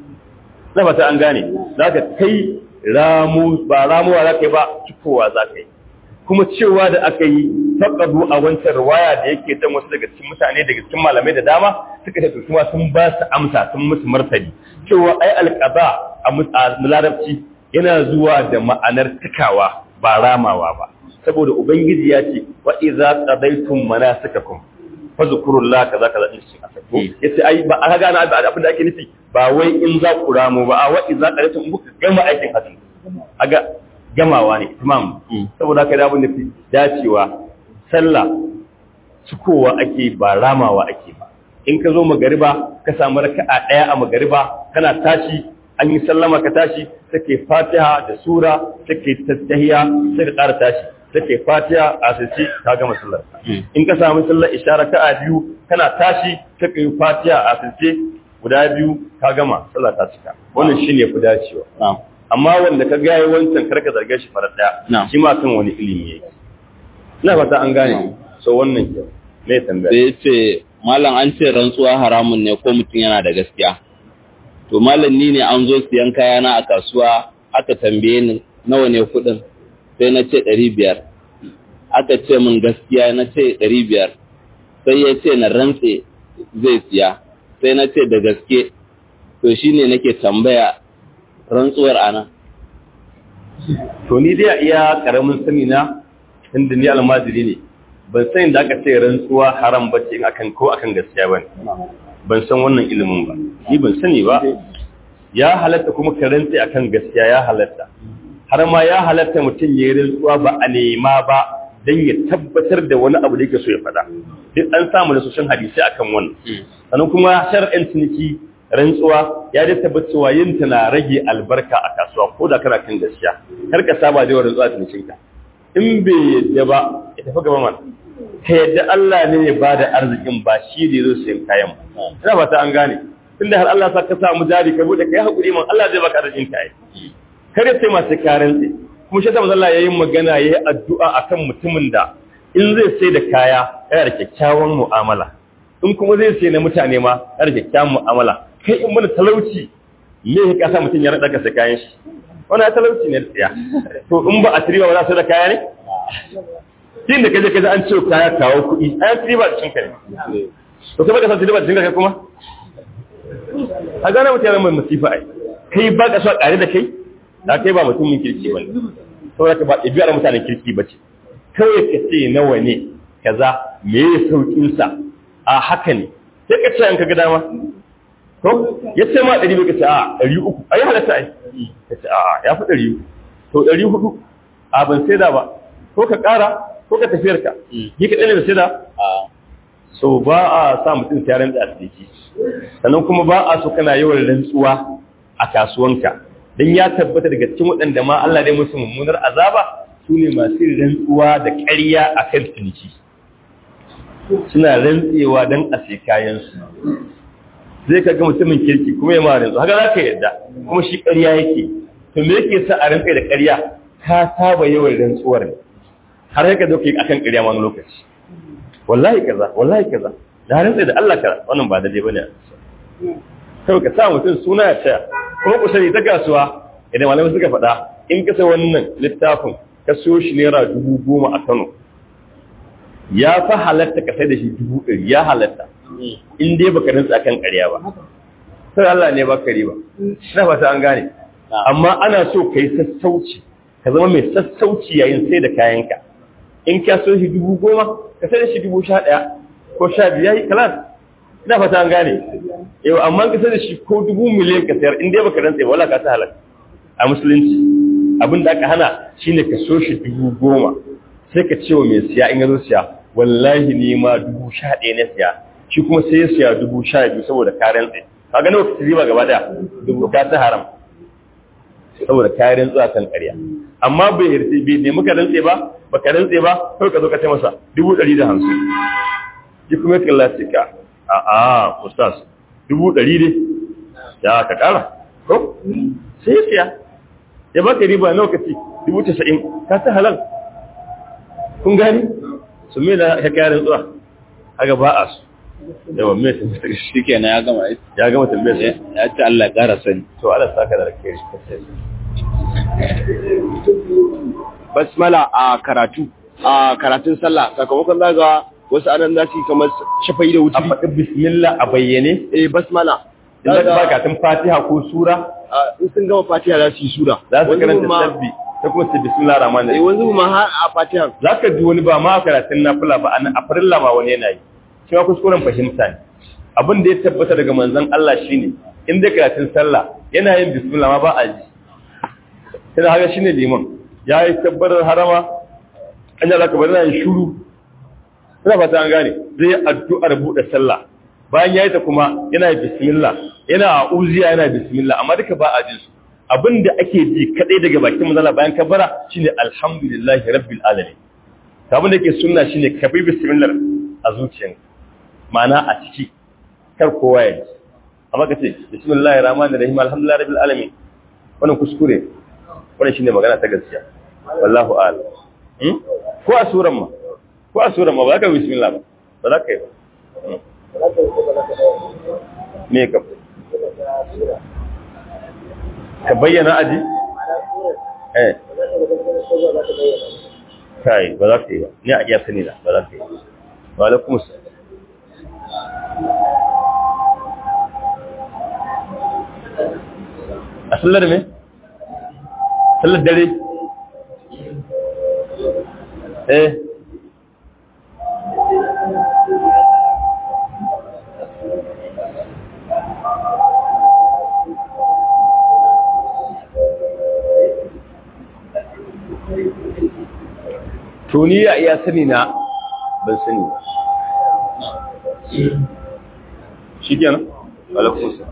na fata an gane zaka kai ramu ba ramuwa za ka yi ba cikowa za ka yi kuma cewa da aka yi faƙadu a wancan riwaya da yake dan wasu daga cikin mutane daga cikin malamai da dama suka ce kuma sun ba su amsa sun musu martani cewa ai alqada a larabci yana zuwa da ma'anar cikawa ba ramawa ba saboda ubangiji ya ce wa idza qadaytum manasikakum fazkurullah kaza kaza din cikin asako yace ai ba aka gane abin da ake nufi ba wai in za ku ramo ba a wa idza qadaytum in kuka gama aikin hajji aga gamawa ne imam saboda haka da abin da fi dacewa sallah cikowa ake ba ramawa ake ba in ka zo magariba ka samu raka'a daya a magariba kana tashi an yi sallama ka tashi take fatiha da sura take tattahiya sai ka ƙara tashi take fatiha a sace ka gama sallar in ka samu sallar ishara ka a biyu kana tashi take yi fatiha a sace guda biyu ka gama sallar ta cika wannan shine fi dacewa amma wanda ka ga yayi wancan karka zarge shi farar daya shi ma kan wani ilimi yake ina fata an gane so wannan ke me tambaya sai ce malam an ce rantsuwa haramun ne ko mutum yana da gaskiya to malam ni ne an zo siyan kayana a kasuwa aka tambaye ni nawa ne kuɗin sai na ce ɗari biyar aka ce min gaskiya na ce ɗari biyar sai ya ce na rantse zai siya sai na ce da gaske to shine nake tambaya rantsuwar ana to ni dai iya karamin sani na inda ni almajiri ne ban san da aka ce rantsuwa haram bace in akan ko akan gaskiya bane ban san wannan ilimin ba ni ban sani ba ya halatta kuma ka rantse akan gaskiya ya halatta har ma ya halatta mutum ya yi rantsuwa ba a nema ba don ya tabbatar da wani abu da yake so ya faɗa duk an samu da soshin hadisi akan wannan sannan kuma shar'in ciniki rantsuwa ya da tabbacewa yin ta na rage albarka a kasuwa ko da kana kan gaskiya kar ka saba da yawan rantsuwa cinikin ka in bai yadda ba ya tafi gaba mana ka yadda Allah ne ya ba da arzikin ba shi da zo sayan kayan ba ina ba ta an gane tunda har Allah sa ka samu jari ka bude kai hakuri man Allah zai baka arzikin ka kare sai masu karen tsaye kuma shi sama Allah ya yi magana ya yi addu'a a kan mutumin da in zai sai da kaya yana da kyakkyawan mu'amala in kuma zai sai na mutane ma yana da kyakkyawan mu'amala kai in mana talauci me ya kasa mutum ya raɗa kasa kayan shi wani ya talauci ne da tsaya to in ba a tiriba ba za su da kaya ne tun da kaje kaje an ce kaya kawo kuɗi a yan tiriba da cinka ne to kai baka san tiriba da cinka kai kuma a gane mutane mai masifa ai kai ba ka so a ƙare da kai da kai ba mutumin kirki ba ne saboda ba ɗabi'ar mutanen kirki ba ce kawai ka ce nawa ne kaza me ya saukin sa a haka ne sai ka ce an kaga dama ko ya ce ma ɗari ka ce a ɗari uku a yi halatta ai ka ce a ya fi ɗari uku to ɗari hudu a ban sai da ba ko ka ƙara ko ka tafiyar ka yi ka ɗane da sai da so ba a sa mutum sai rantsa a ciki sannan kuma ba a so kana yawan rantsuwa a kasuwanka don ya tabbata daga cikin waɗanda ma Allah dai musu mummunar azaba su ne masu rantsuwa da ƙarya a kan ciniki suna rantsewa don a sai kayansu zai ka ga mutumin kirki kuma ya mara rantsu haka za ka yarda kuma shi ƙarya yake to me yake sa a rinka da ƙarya ka saba yawan rantsuwar ne har yaka zo kai akan ƙarya wani lokaci wallahi kaza wallahi kaza da rantsa da Allah kaza wannan ba daidai bane sai ka sa mutum suna ya tsaya kuma ku sani ta kasuwa idan malamai suka faɗa in ka sai wannan littafin ka siyo shi naira dubu goma a Kano ya fa halatta ka sai da shi dubu ɗari ya halatta in dai baka rantsa akan ƙarya ba sai Allah ne baka riba ina fata an gane amma ana so ka yi sassauci ka zama mai sassauci yayin sai da kayanka in ka so shi dubu goma ka sai da shi dubu sha ɗaya ko sha biyu yayi kalas ina fata an gane yau amma ka sai da shi ko dubu miliyan ka sayar in dai baka rantsa ba wala ka ta halaka a musulunci abin da aka hana shine ka so shi dubu goma sai ka ce wa mai siya in ya zo siya wallahi ni ma dubu sha ɗaya na siya shi kuma sai ya siya dubu sha biyu saboda ka rantsa ka ga nawa ka riba gaba daya dubu ka ta haram saboda ka rantsa kan ƙarya amma bai yarda bai ne muka rantse ba baka rantse ba kai ka zo ka ce masa dubu ɗari da hamsin shi kuma ya kalla ka a a ustaz dubu ɗari ne ya ka ƙara ko sai ya siya ya baka riba nawa ka ci dubu tasa'in ka ta halal kun gani su me na ka kyarin zuwa haka ba a su yawa me sun shi kenan ya gama ya gama tambayar sai ya ce Allah ya ƙara sani to Allah saka da rake shi kace basmala a karatu a karatun sallah sakamakon zaga wasu anan za su yi kamar shafai da a wuce faɗi bismillah a bayyane eh basmala idan ba ka tun fatiha ko sura a, in sun gama fatiha za su yi sura za su Wani karanta ma- sabbi ta kuma su bismillah rahman eh rahim wanzu ma har a fatiha za ka ji wani ba ma a karatun nafila ba a farilla ma wani yana yi shi ma kuskuren fahimta ne abin da ya tabbata daga manzon Allah shine in dai karatun sallah yana yin bismillah ma ba a ji sai haka shine liman ya yi tabbatar harama an yi zaka bari na yin shuru ina fata an gane zai yi addu'ar buɗe sallah bayan ya yi ta kuma yana yi bismillah yana a uziya yana bismillah amma duka ba a jin su abin da ake ji kadai daga bakin manzala bayan kabara shine alhamdulillahi rabbil alamin abin da ke sunna shine ka bi bismillah a zuciyanka ma'ana a ciki kar kowa ya ji amma ka ce bismillahir rahmanir rahim alhamdulillahi rabbil alamin wannan kuskure wannan shine magana ta gaskiya wallahu a'lam hmm? ko a suran ma ko a suran ma ba za ka yi bismillah ba ba za ka yi ba Hmm. me ka ka bayyana aji eh kai ba za ka yi ba ni a iya sani na ba za ka yi ba wa alaikum assalam a sallar me sallar dare eh to ni ya iya sani na ban sani ba shi kenan alaikum assalam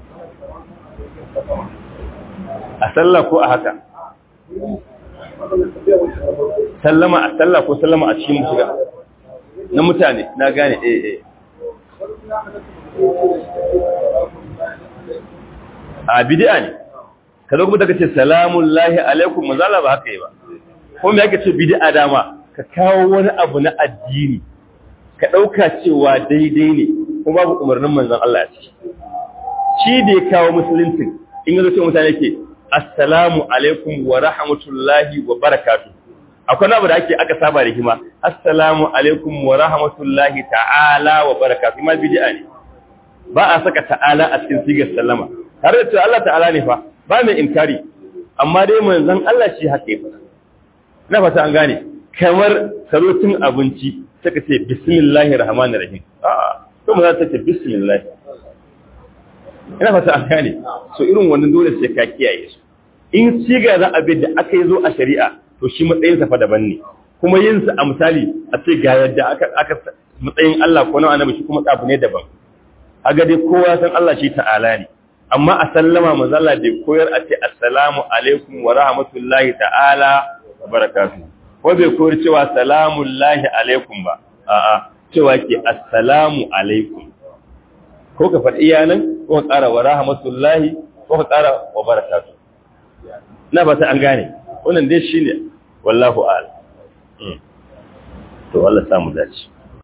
a sallah ko a haka sallama a sallah ko sallama a cikin shiga na mutane na gane eh eh a bid'a ne ka zo kuma daga ce salamun lahi alaikum manzala ba haka yi ba ko me yake ce bid'a dama ka kawo wani abu na addini ka ɗauka cewa daidai ne kuma babu umarnin manzon Allah ya ce shi da ya kawo musuluncin in yanzu ce mutane ke assalamu alaikum wa rahmatullahi wa barakatu akwai abu da ake aka saba da hima assalamu alaikum wa rahmatullahi ta'ala wa barakatu ma bid'a ne ba a saka ta'ala a cikin sigar sallama tare da cewa Allah ta'ala ne fa ba mai inkari amma dai manzon Allah shi haka ya fara na fata an gane kamar karotin abinci saka ce bismillahir rahmanir rahim a'a kuma za ta ce bismillah ina fata an gane so irin wannan dole sai ka kiyaye su in siga za a bi da aka yi zo a shari'a to shi matsayin sa fa daban ne kuma yin sa a misali a ce ga yadda aka aka matsayin Allah ko na annabi shi kuma tsafu ne daban haga dai kowa san Allah shi ta'ala ne amma a sallama manzo Allah bai koyar a ce assalamu alaikum wa rahmatullahi ta'ala wa barakatuh ko bai koyar cewa salamun lahi alaikum ba a'a cewa ke assalamu alaikum ko ka faɗi iyanan ko ka ƙara wa rahmatullahi ko ka ƙara wa barakatu na ba ta an gane wannan dai shine wallahu a'lam to Allah samu dace